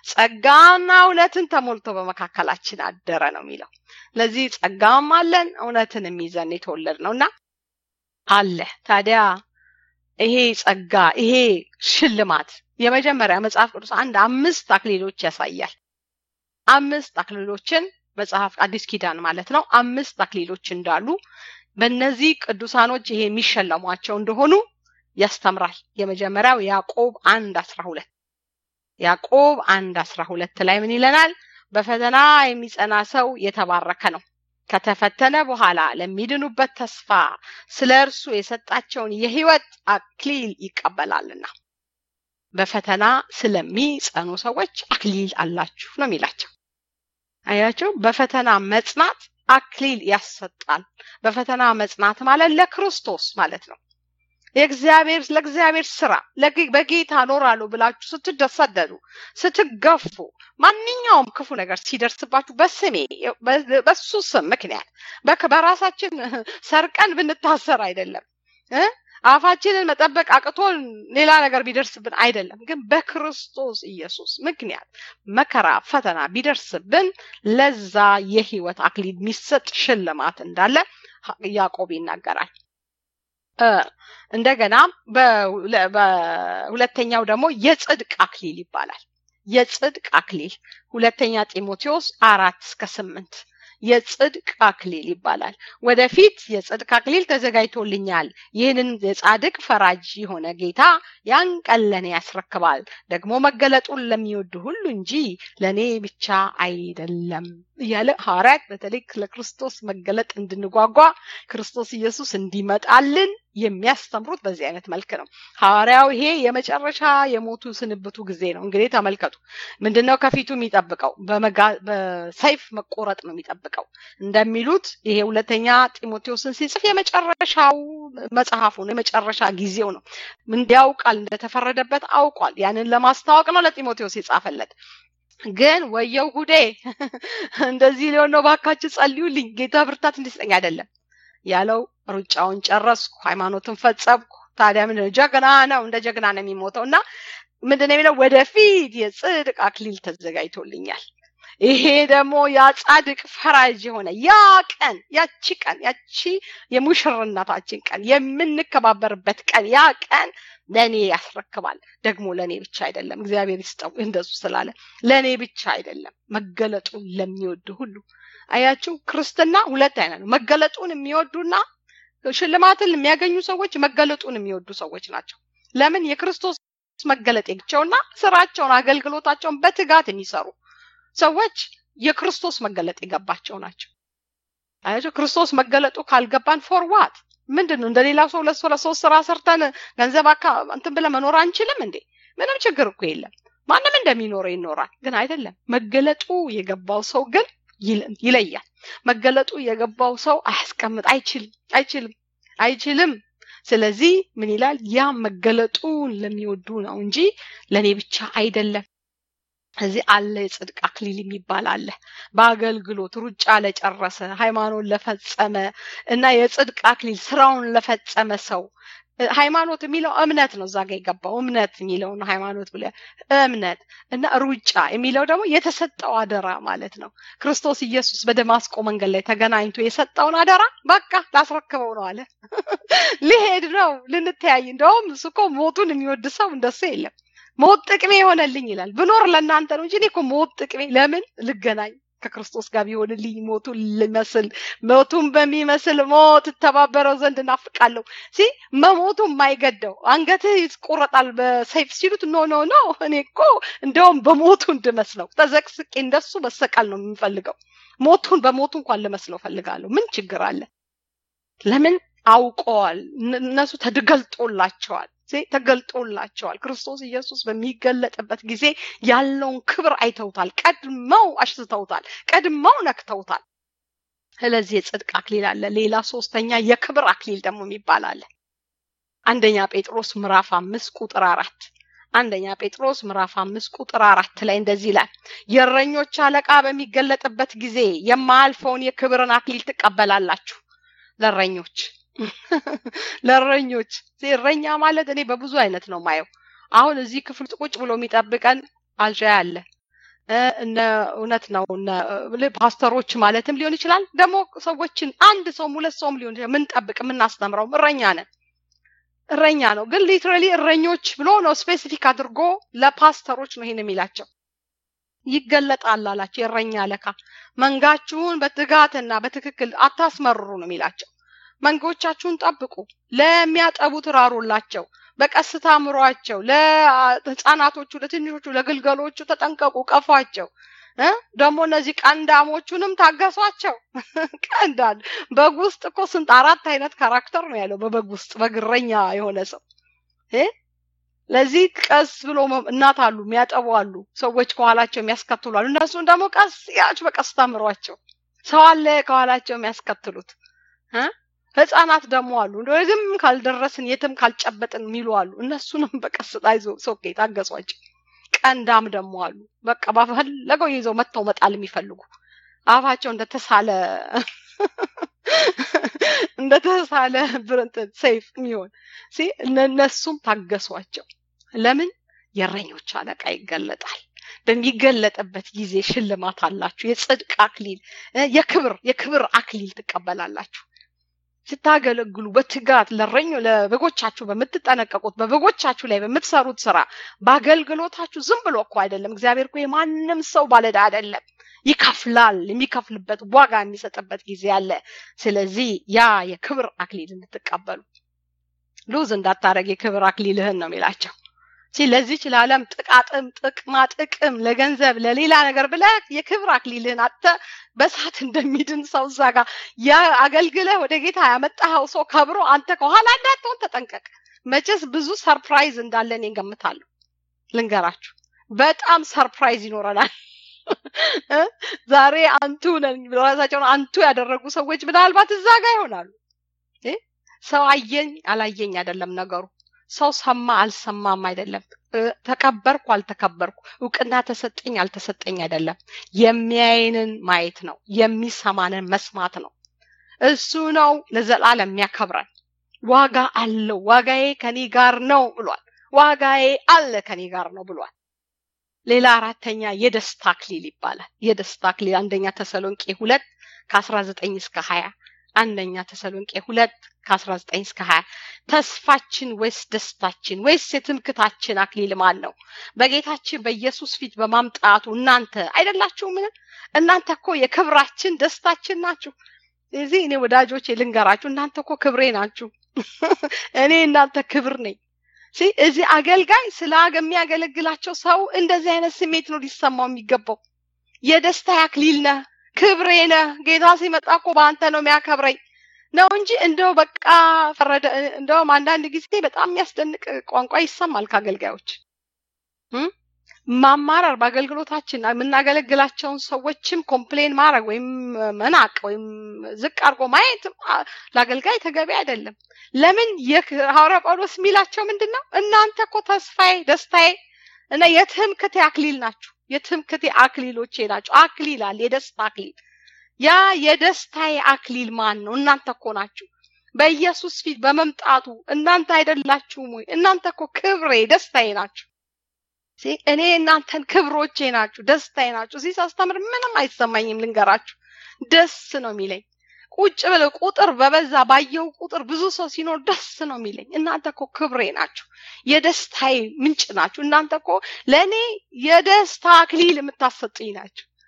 ጸጋና እውነትን ተሞልቶ በመካከላችን አደረ ነው የሚለው ለዚህ ጸጋም አለን እውነትን የሚይዘን የተወለድ ነው እና አለ ታዲያ ይሄ ጸጋ ይሄ ሽልማት የመጀመሪያ መጽሐፍ ቅዱስ አንድ አምስት አክሊሎች ያሳያል አምስት አክሊሎችን መጽሐፍ አዲስ ኪዳን ማለት ነው አምስት አክሊሎች እንዳሉ በእነዚህ ቅዱሳኖች ይሄ የሚሸለሟቸው እንደሆኑ ያስተምራል የመጀመሪያው ያዕቆብ አንድ አስራ ሁለት ያዕቆብ አንድ አስራ ሁለት ላይ ምን ይለናል በፈተና የሚጸና ሰው የተባረከ ነው ከተፈተነ በኋላ ለሚድኑበት ተስፋ ስለ እርሱ የሰጣቸውን የህይወት አክሊል ይቀበላልና በፈተና ስለሚጸኑ ሰዎች አክሊል አላችሁ ነው የሚላቸው አያቸው በፈተና መጽናት አክሊል ያሰጣል በፈተና መጽናት ማለት ለክርስቶስ ማለት ነው የእግዚአብሔር ለእግዚአብሔር ስራ በጌታ ኖራለሁ ብላችሁ ስትደሰደዱ ስትገፉ ማንኛውም ክፉ ነገር ሲደርስባችሁ በስሜ በሱ ስም ምክንያት በራሳችን ሰርቀን ብንታሰር አይደለም አፋችንን መጠበቅ አቅቶን ሌላ ነገር ቢደርስብን አይደለም ግን በክርስቶስ ኢየሱስ ምክንያት መከራ ፈተና ቢደርስብን ለዛ የህይወት አክሊል የሚሰጥ ሽልማት እንዳለ ያዕቆብ ይናገራል እንደገና በሁለተኛው ደግሞ የጽድቅ አክሊል ይባላል የጽድቅ አክሊል ሁለተኛ ጢሞቴዎስ አራት እስከ ስምንት የጽድቅ አክሊል ይባላል ወደፊት የጽድቅ አክሊል ተዘጋጅቶልኛል ይህንን የጻድቅ ፈራጅ የሆነ ጌታ ያን ቀን ለእኔ ያስረክባል ደግሞ መገለጡን ለሚወዱ ሁሉ እንጂ ለእኔ ብቻ አይደለም እያለ ሐዋርያት በተለይ ለክርስቶስ መገለጥ እንድንጓጓ ክርስቶስ ኢየሱስ እንዲመጣልን የሚያስተምሩት በዚህ አይነት መልክ ነው ሐዋርያው ይሄ የመጨረሻ የሞቱ ስንብቱ ጊዜ ነው እንግዲህ ተመልከቱ ምንድነው ከፊቱ የሚጠብቀው በሰይፍ መቆረጥ ነው የሚጠብቀው እንደሚሉት ይሄ ሁለተኛ ጢሞቴዎስን ሲጽፍ የመጨረሻው መጽሐፉ ነው የመጨረሻ ጊዜው ነው እንዲያውቃል እንደተፈረደበት አውቋል ያንን ለማስታወቅ ነው ለጢሞቴዎስ የጻፈለት ግን ወየው ጉዴ እንደዚህ ሊሆን ነው ባካችሁ ጸልዩልኝ ጌታ ብርታት እንዲሰጠኝ አይደለም ያለው ሩጫውን ጨረስኩ ሃይማኖትን ፈጸምኩ ታዲያ ምን ጀግና ነው እንደ ጀግና ነው የሚሞተው እና ምንድን የሚለው ወደፊት የጽድቅ አክሊል ተዘጋጅቶልኛል ይሄ ደግሞ ያ ጻድቅ ፈራጅ የሆነ ያ ቀን ያቺ ቀን ያቺ የሙሽርነታችን ቀን የምንከባበርበት ቀን ያ ቀን ለእኔ ያስረክባል ደግሞ ለእኔ ብቻ አይደለም እግዚአብሔር ይስጠው እንደሱ ስላለ ለእኔ ብቻ አይደለም መገለጡን ለሚወዱ ሁሉ አያችሁ ክርስትና ሁለት አይነት ነው መገለጡን የሚወዱና ሽልማትን የሚያገኙ ሰዎች መገለጡን የሚወዱ ሰዎች ናቸው ለምን የክርስቶስ መገለጥ የግቸውና ስራቸውን አገልግሎታቸውን በትጋት የሚሰሩ ሰዎች የክርስቶስ መገለጥ የገባቸው ናቸው አያቸው ክርስቶስ መገለጡ ካልገባን ፎርዋት ምንድን ነው እንደሌላ ሰው ሁለት ሰው ለሶስት ስራ ሰርተን ገንዘብ አካ እንትን ብለ መኖር አንችልም እንዴ ምንም ችግር እኮ የለም ማንም እንደሚኖረው ይኖራል ግን አይደለም መገለጡ የገባው ሰው ግን ይለያል መገለጡ የገባው ሰው አያስቀምጥ አይችልም አይችልም አይችልም ስለዚህ ምን ይላል ያ መገለጡን ለሚወዱ ነው እንጂ ለእኔ ብቻ አይደለም እዚህ አለ የጽድቅ አክሊል የሚባል አለ በአገልግሎት ሩጫ ለጨረሰ ሃይማኖት ለፈጸመ እና የጽድቅ አክሊል ስራውን ለፈጸመ ሰው ሃይማኖት የሚለው እምነት ነው እዛ ጋ የገባው እምነት የሚለው ነው ሃይማኖት ብለ እምነት እና ሩጫ የሚለው ደግሞ የተሰጠው አደራ ማለት ነው ክርስቶስ ኢየሱስ በደማስቆ መንገድ ላይ ተገናኝቶ የሰጠውን አደራ በቃ ላስረክበው ነው አለ ሊሄድ ነው ልንተያይ እንደውም እሱ እኮ ሞቱን የሚወድ ሰው እንደሱ የለም ሞት ጥቅሜ የሆነልኝ ይላል ብኖር ለእናንተ ነው እንጂ እኔ እኮ ሞት ጥቅሜ ለምን ልገናኝ ከክርስቶስ ጋር ቢሆንልኝ ሞቱን ልመስል ሞቱን በሚመስል ሞት እተባበረው ዘንድ እናፍቃለሁ ሲ መሞቱ የማይገደው አንገትህ ይቆረጣል በሰይፍ ሲሉት ኖ ኖ ኖ እኔ እኮ እንደውም በሞቱ እንድመስለው ተዘቅስቄ እንደሱ መሰቀል ነው የምፈልገው ሞቱን በሞቱ እንኳን ልመስለው ፈልጋለሁ ምን ችግር አለ ለምን አውቀዋል እነሱ ተገልጦላቸዋል ተገልጦላቸዋል ክርስቶስ ኢየሱስ በሚገለጥበት ጊዜ ያለውን ክብር አይተውታል ቀድመው አሽትተውታል ቀድመው ነክተውታል ስለዚህ የጽድቅ አክሊል አለ ሌላ ሶስተኛ የክብር አክሊል ደግሞ የሚባል አለ አንደኛ ጴጥሮስ ምዕራፍ አምስት ቁጥር አራት አንደኛ ጴጥሮስ ምዕራፍ አምስት ቁጥር አራት ላይ እንደዚህ ይላል የእረኞች አለቃ በሚገለጥበት ጊዜ የማያልፈውን የክብርን አክሊል ትቀበላላችሁ ለእረኞች ለእረኞች እረኛ ማለት እኔ በብዙ አይነት ነው ማየው አሁን እዚህ ክፍል ቁጭ ብሎ የሚጠብቀን አልዣ አለ እነ እውነት ነው ፓስተሮች ማለትም ሊሆን ይችላል ደግሞ ሰዎችን አንድ ሰውም ሁለት ሰውም ሊሆን ይችላል ምንጠብቅ የምናስተምረው እረኛ ነን እረኛ ነው ግን ሊትራሊ እረኞች ብሎ ነው ስፔሲፊክ አድርጎ ለፓስተሮች ነው ይሄን የሚላቸው ይገለጣል አላቸው የእረኛ አለቃ መንጋችሁን በትጋትና በትክክል አታስመርሩ ነው የሚላቸው መንጎቻችሁን ጠብቁ ለሚያጠቡት ራሩላቸው በቀስታ ምሯቸው ለህፃናቶቹ ለትንሾቹ ለግልገሎቹ ተጠንቀቁ ቀፏቸው ደግሞ እነዚህ ቀንዳሞቹንም ታገሷቸው ቀንዳል በግ ውስጥ እኮ ስንት አራት አይነት ካራክተር ነው ያለው በበግ ውስጥ በግረኛ የሆነ ሰው ለዚህ ቀስ ብሎ እናት አሉ የሚያጠቡ አሉ ሰዎች ከኋላቸው የሚያስከትሉ አሉ እነሱን ደግሞ ቀስ ያች በቀስታ ምሯቸው ሰው አለ ከኋላቸው የሚያስከትሉት ህፃናት ደግሞ አሉ እንደዚህም ካልደረስን የትም ካልጨበጥን የሚሉ አሉ እነሱንም በቀስታ ይዞ ሶኬ ታገሷቸው ቀንዳም ደግሞ አሉ በቃ ባፈለገው ይዘው መጥተው መጣል የሚፈልጉ አፋቸው እንደተሳለ እንደተሳለ ብርንት ሰይፍ የሚሆን እነሱም ታገሷቸው ለምን የእረኞች አለቃ ይገለጣል በሚገለጥበት ጊዜ ሽልማት አላችሁ የጽድቅ አክሊል የክብር የክብር አክሊል ትቀበላላችሁ ስታገለግሉ በትጋት ለረኞ ለበጎቻችሁ በምትጠነቀቁት በበጎቻችሁ ላይ በምትሰሩት ስራ በአገልግሎታችሁ ዝም ብሎ እኮ አይደለም እግዚአብሔር እኮ የማንም ሰው ባለዳ አይደለም ይከፍላል የሚከፍልበት ዋጋ የሚሰጥበት ጊዜ አለ ስለዚህ ያ የክብር አክሊል እንድትቀበሉ ሉዝ እንዳታረግ የክብር አክሊልህን ነው የሚላቸው ለዚች ለዓለም ጥቃጥም ጥቅማ ጥቅም ለገንዘብ ለሌላ ነገር ብለ የክብር አክሊልህን አተ በሳት እንደሚድን ሰው እዛ ጋር አገልግለህ ወደ ጌታ ያመጣኸው ሰው ከብሮ አንተ ከኋላ እንዳትሆን ተጠንቀቅ መቼስ ብዙ ሰርፕራይዝ እንዳለን ገምታለሁ ልንገራችሁ በጣም ሰርፕራይዝ ይኖረናል ዛሬ አንቱ ነን ራሳቸውን አንቱ ያደረጉ ሰዎች ምናልባት እዛ ጋር ይሆናሉ ሰው አየኝ አላየኝ አይደለም ነገሩ ሰው ሰማ አልሰማም አይደለም ተከበርኩ አልተከበርኩ እውቅና ተሰጠኝ አልተሰጠኝ አይደለም የሚያይንን ማየት ነው የሚሰማንን መስማት ነው እሱ ነው ለዘላለም የሚያከብረን ዋጋ አለው ዋጋዬ ከኔ ጋር ነው ብሏል ዋጋዬ አለ ከኔ ጋር ነው ብሏል ሌላ አራተኛ የደስታ አክሊል ይባላል የደስታ አክሊል አንደኛ ተሰሎንቄ ሁለት ከአስራ ዘጠኝ እስከ ሀያ አንደኛ ተሰሎንቄ ሁለት ከ19 እስከ 20 ተስፋችን ወይስ ደስታችን ወይስ የትምክታችን አክሊል ማን ነው በጌታችን በኢየሱስ ፊት በማምጣቱ እናንተ አይደላችሁ ምን እናንተ እኮ የክብራችን ደስታችን ናችሁ እዚህ እኔ ወዳጆች ልንገራችሁ እናንተ እኮ ክብሬ ናችሁ እኔ እናንተ ክብር ነኝ እዚህ አገልጋይ ስለ የሚያገለግላቸው ሰው እንደዚህ አይነት ስሜት ነው ሊሰማው የሚገባው የደስታ አክሊል ነህ ክብሬ ነህ ጌታ ሲመጣ እኮ በአንተ ነው የሚያከብረኝ ነው እንጂ እንደው በቃ ፈረደ እንደውም አንዳንድ ጊዜ በጣም የሚያስደንቅ ቋንቋ ይሰማል ከአገልጋዮች ማማረር በአገልግሎታችን የምናገለግላቸውን ሰዎችም ኮምፕሌን ማድረግ ወይም መናቅ ወይም ዝቅ አድርጎ ማየት ለአገልጋይ ተገቢ አይደለም ለምን ሐዋርያ ጳውሎስ የሚላቸው ምንድን ነው እናንተ እኮ ተስፋዬ ደስታዬ እና የትምክቴ አክሊል ናችሁ የትምክቴ አክሊሎቼ ናቸው አክሊል አለ የደስታ አክሊል ያ የደስታዬ አክሊል ማን ነው እናንተ እኮ ናችሁ በኢየሱስ ፊት በመምጣቱ እናንተ አይደላችሁም ወይ እናንተ እኮ ክብሬ ደስታዬ ናችሁ እኔ እናንተን ክብሮቼ ናችሁ ደስታዬ ናችሁ እዚህ ሳስተምር ምንም አይሰማኝም ልንገራችሁ ደስ ነው የሚለኝ ቁጭ ብለ ቁጥር በበዛ ባየው ቁጥር ብዙ ሰው ሲኖር ደስ ነው የሚለኝ እናንተ እኮ ክብሬ ናችሁ የደስታዬ ምንጭ ናችሁ እናንተ እኮ ለእኔ የደስታ አክሊል የምታሰጡኝ ናችሁ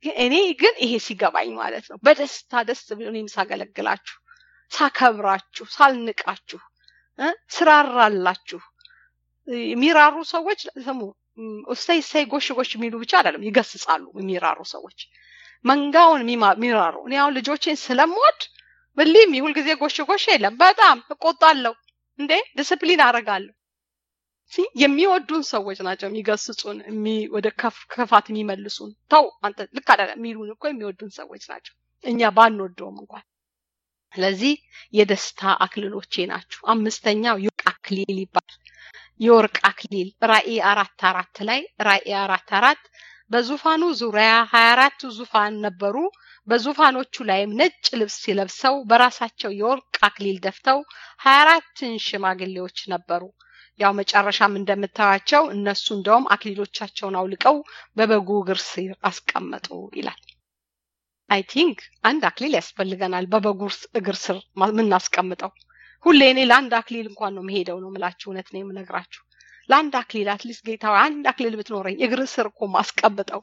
እኔ ግን ይሄ ሲገባኝ ማለት ነው በደስታ ደስ ብሎ እኔም ሳገለግላችሁ ሳከብራችሁ ሳልንቃችሁ ስራራላችሁ የሚራሩ ሰዎች ስሙ እሰይ እሰይ ጎሽ ጎሽ የሚሉ ብቻ አይደለም ይገስጻሉ የሚራሩ ሰዎች መንጋውን የሚራሩ እኔ አሁን ልጆቼን ስለምወድ ብሊም ሁልጊዜ ጎሽ ጎሽ የለም በጣም እቆጣለሁ እንዴ ዲስፕሊን አደርጋለሁ የሚወዱን ሰዎች ናቸው የሚገስጹን ወደ ክፋት የሚመልሱን ተው አንተ ልክ አይደለም የሚሉን እኮ የሚወዱን ሰዎች ናቸው እኛ ባንወደውም እንኳን ስለዚህ የደስታ አክሊሎቼ ናችሁ አምስተኛው የወርቅ አክሊል ይባላል የወርቅ አክሊል ራእይ አራት አራት ላይ ራእይ አራት አራት በዙፋኑ ዙሪያ ሀያ አራቱ ዙፋን ነበሩ በዙፋኖቹ ላይም ነጭ ልብስ ለብሰው በራሳቸው የወርቅ አክሊል ደፍተው ሀያ አራትን ሽማግሌዎች ነበሩ ያው መጨረሻም እንደምታያቸው እነሱ እንደውም አክሊሎቻቸውን አውልቀው በበጉ እግር ስር አስቀመጡ ይላል አይ ቲንክ አንድ አክሊል ያስፈልገናል በበጉ እግር ስር የምናስቀምጠው ሁሌ እኔ ለአንድ አክሊል እንኳን ነው መሄደው ነው ምላችሁ እውነት ነው የምነግራችሁ ለአንድ አክሊል አትሊስት ጌታ አንድ አክሊል ብትኖረኝ እግር ስር እኮ ማስቀምጠው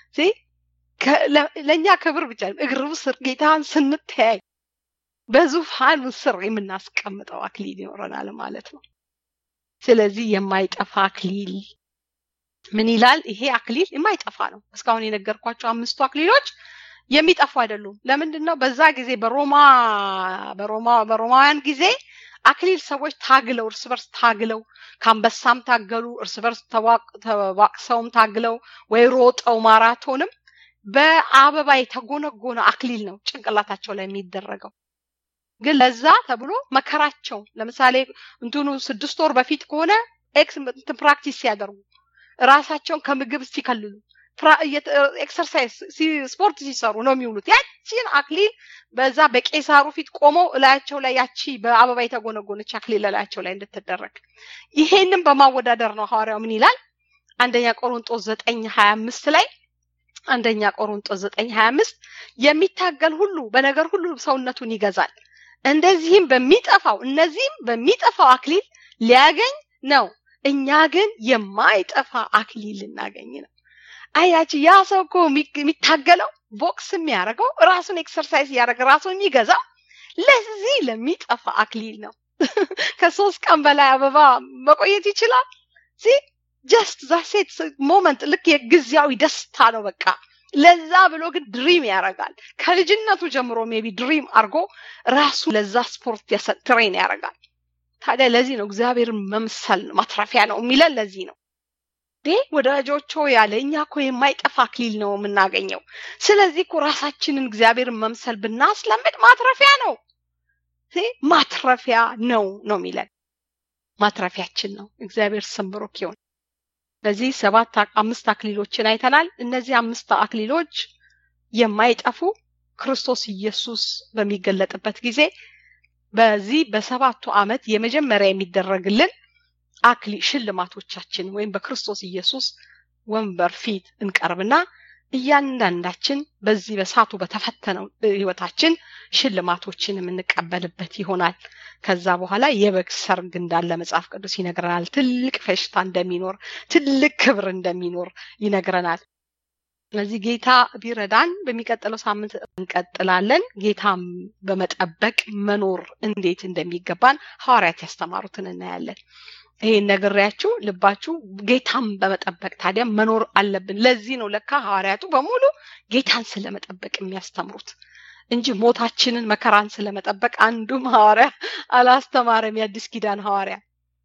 ለእኛ ክብር ብቻ እግር ስር ጌታን ስንተያይ በዙፋኑ ስር የምናስቀምጠው አክሊል ይኖረናል ማለት ነው ስለዚህ የማይጠፋ አክሊል ምን ይላል ይሄ አክሊል የማይጠፋ ነው እስካሁን የነገርኳቸው አምስቱ አክሊሎች የሚጠፉ አይደሉም ለምንድን ነው በዛ ጊዜ በሮማ በሮማ በሮማውያን ጊዜ አክሊል ሰዎች ታግለው እርስ በርስ ታግለው ከአንበሳም ታገሉ እርስ በርስ ተዋቅሰውም ታግለው ወይ ሮጠው ማራቶንም በአበባ የተጎነጎነ አክሊል ነው ጭንቅላታቸው ላይ የሚደረገው ግን ለዛ ተብሎ መከራቸው ለምሳሌ እንትኑ ስድስት ወር በፊት ከሆነ ኤክስ ፕራክቲስ ሲያደርጉ ራሳቸውን ከምግብ ሲከልሉ ኤክሰርሳይዝ ስፖርት ሲሰሩ ነው የሚውሉት ያቺን አክሊል በዛ በቄሳሩ ፊት ቆመው እላያቸው ላይ ያቺ በአበባ የተጎነጎነች አክሊል እላያቸው ላይ እንድትደረግ ይሄንን በማወዳደር ነው ሐዋርያው ምን ይላል አንደኛ ቆሮንጦስ ዘጠኝ ሀያ አምስት ላይ አንደኛ ቆሮንጦስ ዘጠኝ ሀያ አምስት የሚታገል ሁሉ በነገር ሁሉ ሰውነቱን ይገዛል እንደዚህም በሚጠፋው እነዚህም በሚጠፋው አክሊል ሊያገኝ ነው እኛ ግን የማይጠፋ አክሊል ልናገኝ ነው አያች ያ ሰው እኮ የሚታገለው ቦክስ የሚያደርገው ራሱን ኤክሰርሳይዝ እያደረገ ራሱን የሚገዛው ለዚህ ለሚጠፋ አክሊል ነው ከሶስት ቀን በላይ አበባ መቆየት ይችላል ሲ ጀስት ዛሴት ሞመንት ልክ የጊዜያዊ ደስታ ነው በቃ ለዛ ብሎ ግን ድሪም ያደርጋል ከልጅነቱ ጀምሮ ሜቢ ድሪም አድርጎ ራሱ ለዛ ስፖርት ትሬን ያደርጋል ታዲያ ለዚህ ነው እግዚአብሔርን መምሰል ማትረፊያ ነው የሚለን ለዚህ ነው እንዴ ወዳጆቹ ያለ እኛ እኮ የማይጠፋ አክሊል ነው የምናገኘው ስለዚህ እኮ ራሳችንን እግዚአብሔርን መምሰል ብናስለምድ ማትረፊያ ነው ማትረፊያ ነው ነው የሚለን ማትረፊያችን ነው እግዚአብሔር ስም ብሩክ ይሁን ስለዚህ ሰባት አምስት አክሊሎችን አይተናል እነዚህ አምስት አክሊሎች የማይጠፉ ክርስቶስ ኢየሱስ በሚገለጥበት ጊዜ በዚህ በሰባቱ ዓመት የመጀመሪያ የሚደረግልን አክሊ ሽልማቶቻችን ወይም በክርስቶስ ኢየሱስ ወንበር ፊት እንቀርብና እያንዳንዳችን በዚህ በሳቱ በተፈተነው ህይወታችን ሽልማቶችን የምንቀበልበት ይሆናል ከዛ በኋላ የበግ ሰርግ እንዳለ መጽሐፍ ቅዱስ ይነግረናል ትልቅ ፈሽታ እንደሚኖር ትልቅ ክብር እንደሚኖር ይነግረናል ስለዚህ ጌታ ቢረዳን በሚቀጥለው ሳምንት እንቀጥላለን ጌታም በመጠበቅ መኖር እንዴት እንደሚገባን ሐዋርያት ያስተማሩትን እናያለን ይሄን ነግሬያችሁ ልባችሁ ጌታን በመጠበቅ ታዲያ መኖር አለብን ለዚህ ነው ለካ ሐዋርያቱ በሙሉ ጌታን ስለመጠበቅ የሚያስተምሩት እንጂ ሞታችንን መከራን ስለመጠበቅ አንዱም ሐዋርያ አላስተማረም የአዲስ ኪዳን ሐዋርያ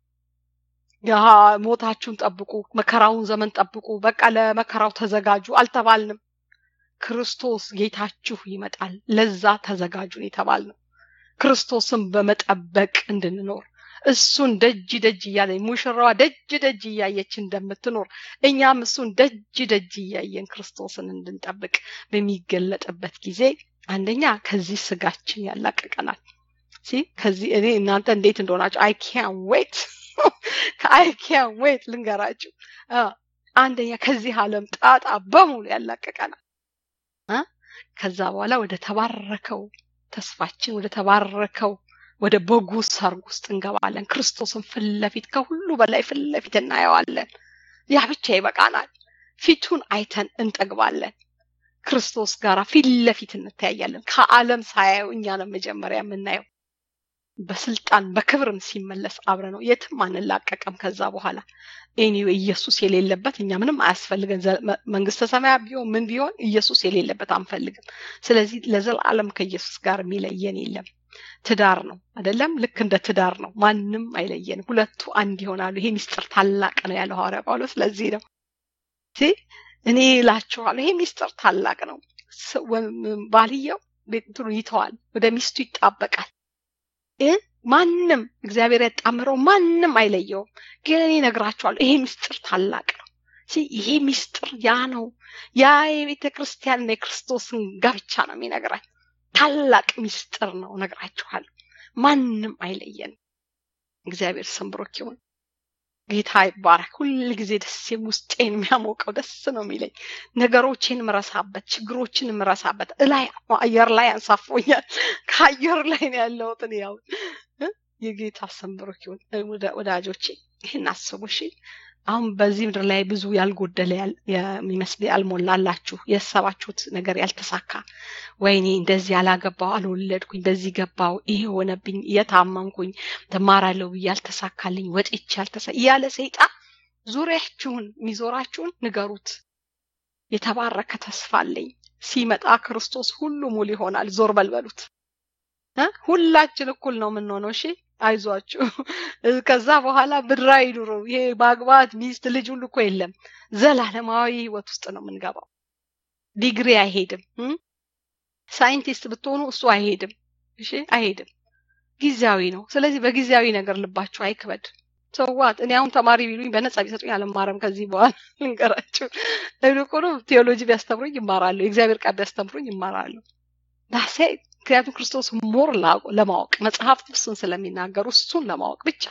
ሞታችሁን ጠብቁ መከራውን ዘመን ጠብቁ በቃ ለመከራው ተዘጋጁ አልተባልንም ክርስቶስ ጌታችሁ ይመጣል ለዛ ተዘጋጁን የተባል ነው ክርስቶስን በመጠበቅ እንድንኖር እሱን ደጅ ደጅ እያለ ሙሽራዋ ደጅ ደጅ እያየች እንደምትኖር እኛም እሱን ደጅ ደጅ እያየን ክርስቶስን እንድንጠብቅ በሚገለጥበት ጊዜ አንደኛ ከዚህ ስጋችን ያላቀቀናል ከዚህ እኔ እናንተ እንዴት እንደሆናችሁ አይ ኪያን ዌት አይ ኪያን ዌት ልንገራችሁ አንደኛ ከዚህ ዓለም ጣጣ በሙሉ ያላቀቀናል ከዛ በኋላ ወደ ተባረከው ተስፋችን ወደ ተባረከው ወደ በጉ ሰርግ ውስጥ እንገባለን ክርስቶስን ፊት ለፊት ከሁሉ በላይ ፊት ለፊት እናየዋለን ያ ብቻ ይበቃናል ፊቱን አይተን እንጠግባለን ክርስቶስ ጋር ፊት ለፊት እንተያያለን። ከዓለም ሳያዩ እኛ ነው መጀመሪያ የምናየው። በስልጣን በክብርም ሲመለስ አብረ ነው። የትም አንላቀቅም። ከዛ በኋላ ኤኒዌይ ኢየሱስ የሌለበት እኛ ምንም አያስፈልገን። መንግስተ ሰማያት ቢሆን ምን ቢሆን ኢየሱስ የሌለበት አንፈልግም። ስለዚህ ለዘላለም ከኢየሱስ ጋር የሚለየን የለም። ትዳር ነው አይደለም? ልክ እንደ ትዳር ነው። ማንም አይለየንም። ሁለቱ አንድ ይሆናሉ። ይሄ ሚስጥር ታላቅ ነው ያለው ሐዋርያ ጳውሎስ። ለዚህ ነው እኔ እላችኋለሁ ይሄ ሚስጥር ታላቅ ነው። ባልየው ቤቱን ይተዋል፣ ወደ ሚስቱ ይጣበቃል። ማንም እግዚአብሔር ያጣምረው ማንም አይለየውም። ግን እኔ እነግራችኋለሁ ይሄ ሚስጥር ታላቅ ነው። ይሄ ሚስጥር ያ ነው። ያ የቤተ ክርስቲያንና የክርስቶስን ጋብቻ ነው የሚነግራል። ታላቅ ሚስጥር ነው እነግራችኋለሁ። ማንም አይለየንም። እግዚአብሔር ስም ብሩክ ይሁን። ጌታ ይባረክ። ሁል ጊዜ ደስ ውስጤን የሚያሞቀው ደስ ነው የሚለኝ ነገሮቼን ምረሳበት፣ ችግሮችን ምረሳበት። እላይ አየር ላይ አንሳፎኛል። ከአየር ላይ ነው ያለሁት እኔ ያው የጌታ ስም ብሩክ ይሁን። ወዳጆቼ ይህን አስቡ እሺ። አሁን በዚህ ምድር ላይ ብዙ ያልጎደለ የሚመስል ያልሞላላችሁ የሰባችሁት ነገር ያልተሳካ፣ ወይኔ እንደዚህ ያላገባው አልወለድኩኝ፣ በዚህ ገባው፣ ይሄ ሆነብኝ፣ እየታመምኩኝ ተማራለሁ ብዬ ያልተሳካልኝ፣ ወጥቼ ያልተሳ እያለ ሰይጣን ዙሪያችሁን የሚዞራችሁን ንገሩት። የተባረከ ተስፋ አለኝ። ሲመጣ ክርስቶስ ሁሉ ሙሉ ይሆናል። ዞር በልበሉት። ሁላችን እኩል ነው የምንሆነው። እሺ አይዟችሁ። ከዛ በኋላ ብድራዊ ኑሮ ይሄ ማግባት ሚስት ልጅ ሁሉ እኮ የለም። ዘላለማዊ ህይወት ውስጥ ነው የምንገባው። ዲግሪ አይሄድም። ሳይንቲስት ብትሆኑ እሱ አይሄድም። እሺ አይሄድም። ጊዜያዊ ነው። ስለዚህ በጊዜያዊ ነገር ልባችሁ አይክበድ። ሰዋት እኔ አሁን ተማሪ ቢሉኝ በነጻ ቢሰጡኝ አልማረም። ከዚህ በኋላ ልንገራችሁ። ይልቁኑ ቴዎሎጂ ቢያስተምሩኝ ይማራለሁ። የእግዚአብሔር ቃል ቢያስተምሩኝ ይማራለሁ። ዳሴ ምክንያቱም ክርስቶስ ሞር ለማወቅ መጽሐፍት እሱን ስለሚናገሩ እሱን ለማወቅ ብቻ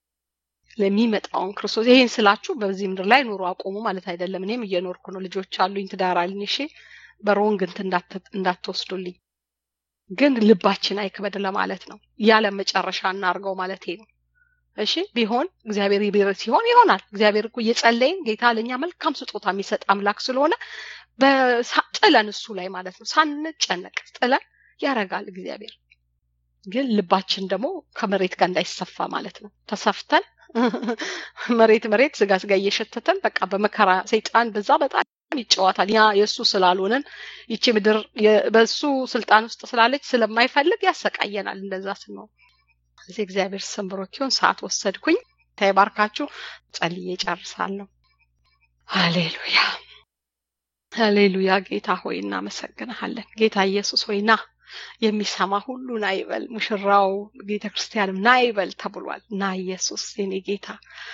ለሚመጣውን ክርስቶስ ይሄን ስላችሁ በዚህ ምድር ላይ ኑሮ አቆሙ ማለት አይደለም። እኔም እየኖርኩ ነው። ልጆች አሉኝ፣ ትዳር አለኝ። እሺ በሮንግ እንትን እንዳትወስዱልኝ፣ ግን ልባችን አይክበድ ለማለት ነው። ያለ መጨረሻ እናርገው ማለት ነው። እሺ ቢሆን እግዚአብሔር ሲሆን ይሆናል። እግዚአብሔር እኮ እየጸለይን ጌታ ለእኛ መልካም ስጦታ የሚሰጥ አምላክ ስለሆነ ጥለን እሱ ላይ ማለት ነው ሳንጨነቅ ጥለን ያረጋል እግዚአብሔር። ግን ልባችን ደግሞ ከመሬት ጋር እንዳይሰፋ ማለት ነው። ተሰፍተን መሬት መሬት ስጋ ስጋ እየሸተተን በቃ በመከራ ሰይጣን በዛ በጣም ይጫወታል። ያ የእሱ ስላልሆነን ይቺ ምድር በእሱ ስልጣን ውስጥ ስላለች ስለማይፈልግ ያሰቃየናል። እንደዛ ስንሆን እዚህ እግዚአብሔር ስም ብሩክ ይሁን። ሰዓት ወሰድኩኝ። ተባርካችሁ ጸልዬ ጨርሳለሁ። ሃሌሉያ ሃሌሉያ። ጌታ ሆይ እናመሰግንሃለን። ጌታ ኢየሱስ ሆይ ና የሚሰማ ሁሉ ና ይበል፣ ሙሽራው ቤተ ክርስቲያንም ና ይበል ተብሏል። ና ኢየሱስ የኔ ጌታ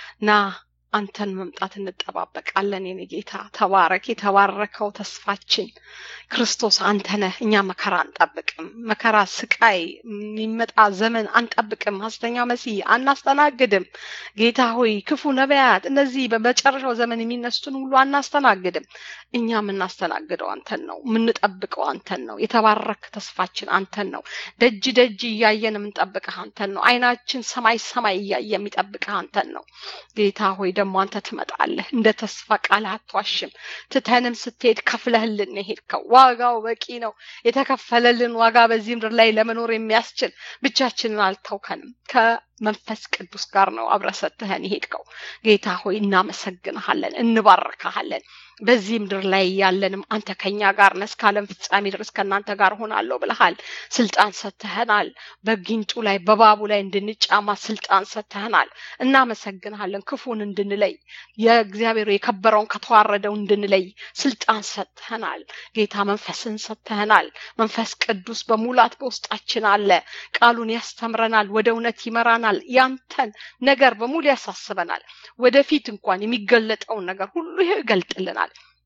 ና አንተን መምጣት እንጠባበቃለን። የኔ ጌታ ተባረክ። የተባረከው ተስፋችን ክርስቶስ አንተ ነህ። እኛ መከራ አንጠብቅም። መከራ፣ ስቃይ፣ የሚመጣ ዘመን አንጠብቅም። ሐሰተኛ መሲህ አናስተናግድም። ጌታ ሆይ ክፉ ነቢያት፣ እነዚህ በመጨረሻው ዘመን የሚነሱትን ሁሉ አናስተናግድም። እኛ የምናስተናግደው አንተን ነው። የምንጠብቀው አንተን ነው። የተባረክ ተስፋችን አንተን ነው። ደጅ ደጅ እያየን የምንጠብቅህ አንተን ነው። አይናችን ሰማይ ሰማይ እያየ የሚጠብቅህ አንተን ነው። ጌታ ሆይ ደግሞ አንተ ትመጣለህ። እንደ ተስፋ ቃል አትዋሽም። ትተንም ስትሄድ ከፍለህልን የሄድከው ዋጋው በቂ ነው። የተከፈለልን ዋጋ በዚህ ምድር ላይ ለመኖር የሚያስችል ብቻችንን አልተውከንም። ከመንፈስ ቅዱስ ጋር ነው አብረህ ሰጥተህን የሄድከው። ጌታ ሆይ እናመሰግንሃለን፣ እንባርካሃለን። በዚህ ምድር ላይ ያለንም አንተ ከኛ ጋር ነህ፣ እስከ ዓለም ፍጻሜ ድረስ ከእናንተ ጋር ሆናለሁ ብለሃል። ስልጣን ሰጥተህናል። በጊንጡ ላይ በባቡ ላይ እንድንጫማ ስልጣን ሰጥተህናል። እናመሰግንሃለን። ክፉን እንድንለይ የእግዚአብሔር የከበረውን ከተዋረደው እንድንለይ ስልጣን ሰጥተህናል። ጌታ መንፈስን ሰጥተህናል። መንፈስ ቅዱስ በሙላት በውስጣችን አለ። ቃሉን ያስተምረናል፣ ወደ እውነት ይመራናል። ያንተን ነገር በሙሉ ያሳስበናል። ወደፊት እንኳን የሚገለጠውን ነገር ሁሉ ይገልጥልናል።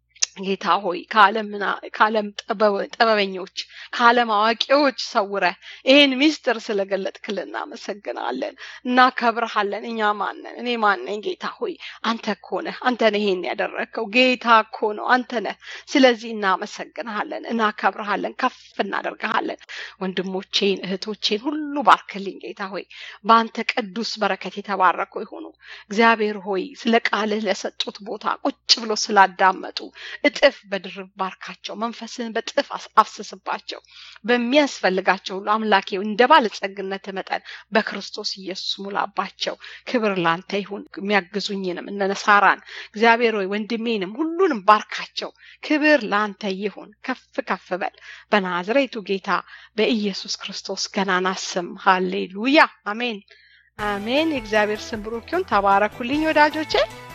ጌታ ሆይ ከዓለም ጥበበኞች ከዓለም አዋቂዎች ሰውረህ ይህን ሚስጥር ስለገለጥክልን እናመሰግናለን፣ እናከብርሃለን። እኛ ማነን? እኔ ማነኝ? ጌታ ሆይ አንተ እኮ ነህ። አንተ ነህ ይሄን ያደረግከው። ጌታ እኮ ነው፣ አንተ ነህ። ስለዚህ እናመሰግንሃለን፣ እናከብርሃለን፣ ከፍ እናደርግሃለን። ወንድሞቼን እህቶቼን ሁሉ ባርክልኝ ጌታ ሆይ በአንተ ቅዱስ በረከት የተባረኩ ይሁኑ። እግዚአብሔር ሆይ ስለ ቃልህ ለሰጡት ቦታ ቁጭ ብሎ ስላዳመጡ እጥፍ በድርብ ባርካቸው። መንፈስህን በጥፍ አፍስስባቸው። በሚያስፈልጋቸው ሁሉ አምላኬ እንደ ባለጸግነት መጠን በክርስቶስ ኢየሱስ ሙላባቸው። ክብር ላንተ ይሁን። የሚያግዙኝንም እነ ሳራን እግዚአብሔር ሆይ ወንድሜንም ሁሉንም ባርካቸው። ክብር ላንተ ይሁን። ከፍ ከፍ በል በናዝሬቱ ጌታ በኢየሱስ ክርስቶስ ገናና ስም ሃሌሉያ፣ አሜን አሜን። የእግዚአብሔር ስም ብሩክ ይሁን። ተባረኩልኝ ወዳጆቼ።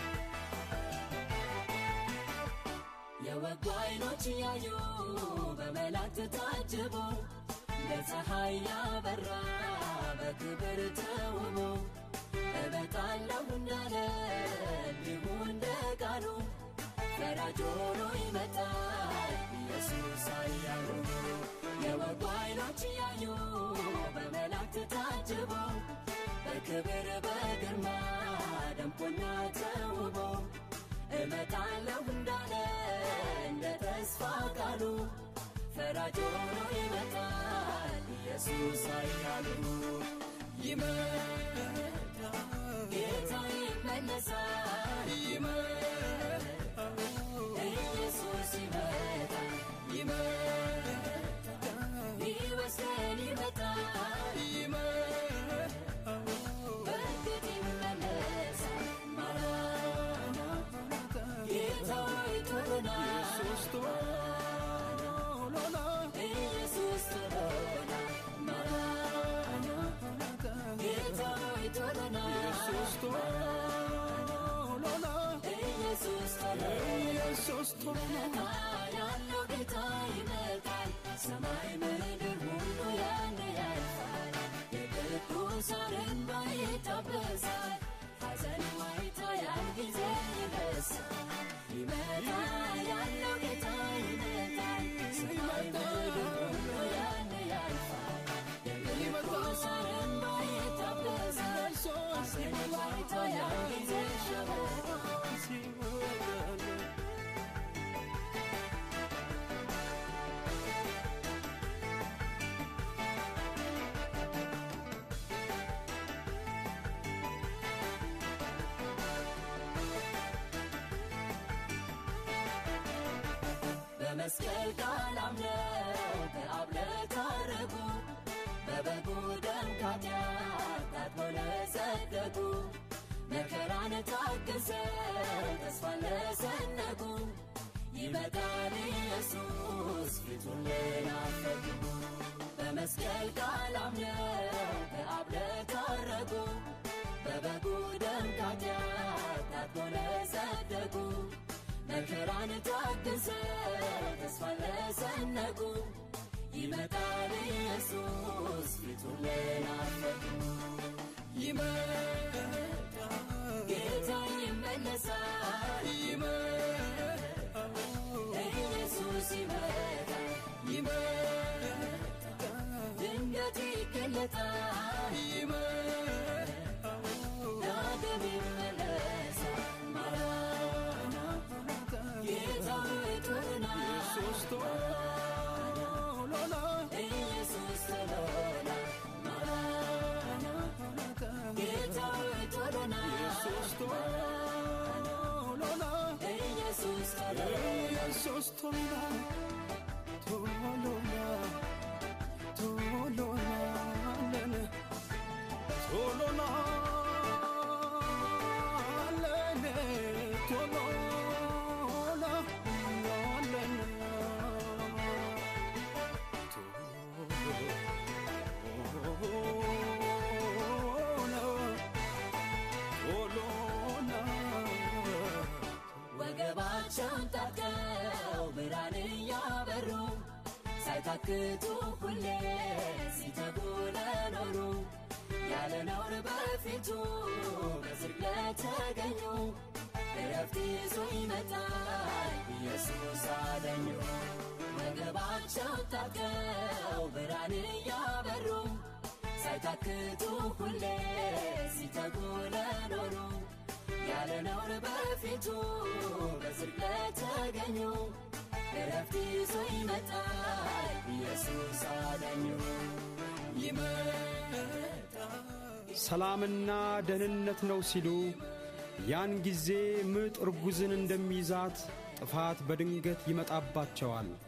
የወጉ አይኖች እያዩ በመላእክት ታጅቦ ለፀሐይ ያበራ በክብር ተውቦ እመጣለሁ እንዳለ እንዲሁ እንደ ቃሉ ፈራጅ ሆኖ ይመጣል ኢየሱስ ኃያሉ የወጉ አይኖች እያዩ በመላእክት ታጅቦ በክብር በግርማ ደምቆና ተውቦ እመጣለሁ እንዳለ እንደ ተስፋ ቃሉ ፈራጅ ሆኖ ይመጣል ኢየሱስ ኃያሉ ይመጣል ጌታ ይመለሳል ይመጣል ኢየሱስ ይመጣል ይመጣል ሊወስደን ይመጣል ይመጣል በእርግጥ ይመለሳል ማራናታ ጌታ ሆይ ቶሎ ና ኢየሱስ ቶሎ ና ማራናታ ጌታ ሆይ ቶሎ ና ኢየሱስ ቶሎ ና ያለው ጌታ ይመጣል ሰማይ ምድር ሁሉ ያን ያልፋል የቅዱሳን እንባ ይታበሳል ሐዘን ዋይታ ያን ጊዜ ይረሳል ይመጣል ያለው ጌታ ይመጣል ሰማይ ምድር ሁሉ ያን ያልፋል የቅዱሳን እንባ ይታበሳል ሐዘን ዋይታ ያን ጊዜ ይሸበራል በመስቀል ቃል አምነው ከአብ ለታረቁ በበጉ ደም ኃጢአት ታጥበው ለጸደቁ መከራን ታግሰው ተስፋን ለሰነቁ ይመጣል ኢየሱስ ፊቱን ለናፈቁ በመስቀል ቃል አምነው ከአብ ለታረቁ በበጉ ደም ኃጢአት ታጥበው ለጸደቁ መከራን ታግሰው ተስፋን ለሰነቁ ይመጣል ኢየሱስ ፊቱን ለናፈቁ ይመጣል ጌታ ይመለሳል ይመጣል ኢየሱስ ይመጣል ይመጣል ድንገት ይገለጣል ይመጣል ዳግም ይመለሳል ማራናታ ጌታ ሆይ ቶሎ ና ኢየሱስ ቶሎ ና ማራናታ ጌታ ሆይ ቶሎ ና ኢየሱስ ቶሎ ወገባቸውን ታጥቀው ብርሃን እያበሩ ሳይታክቱ ሁሌ ሲተጉ ለኖሩ ያለ ነውር በፊቱ በጽድቅ ለተገኙ እረፍት ይዞ ይመጣል ኢየሱስ አገኙ ወገባቸውን ታጥቀው ብርሃን እያበሩ ሳይታክቱ ሁሌ ሲተጉ ለኖሩ ያለ ነውር በፊቱ በጽድቅ ለተገኙ እረፍት ይዞ ይመጣል ኢየሱስ አዳኙ ይመጣል ሰላምና ደህንነት ነው ሲሉ ያን ጊዜ ምጥ እርጉዝን እንደሚይዛት ጥፋት በድንገት ይመጣባቸዋል።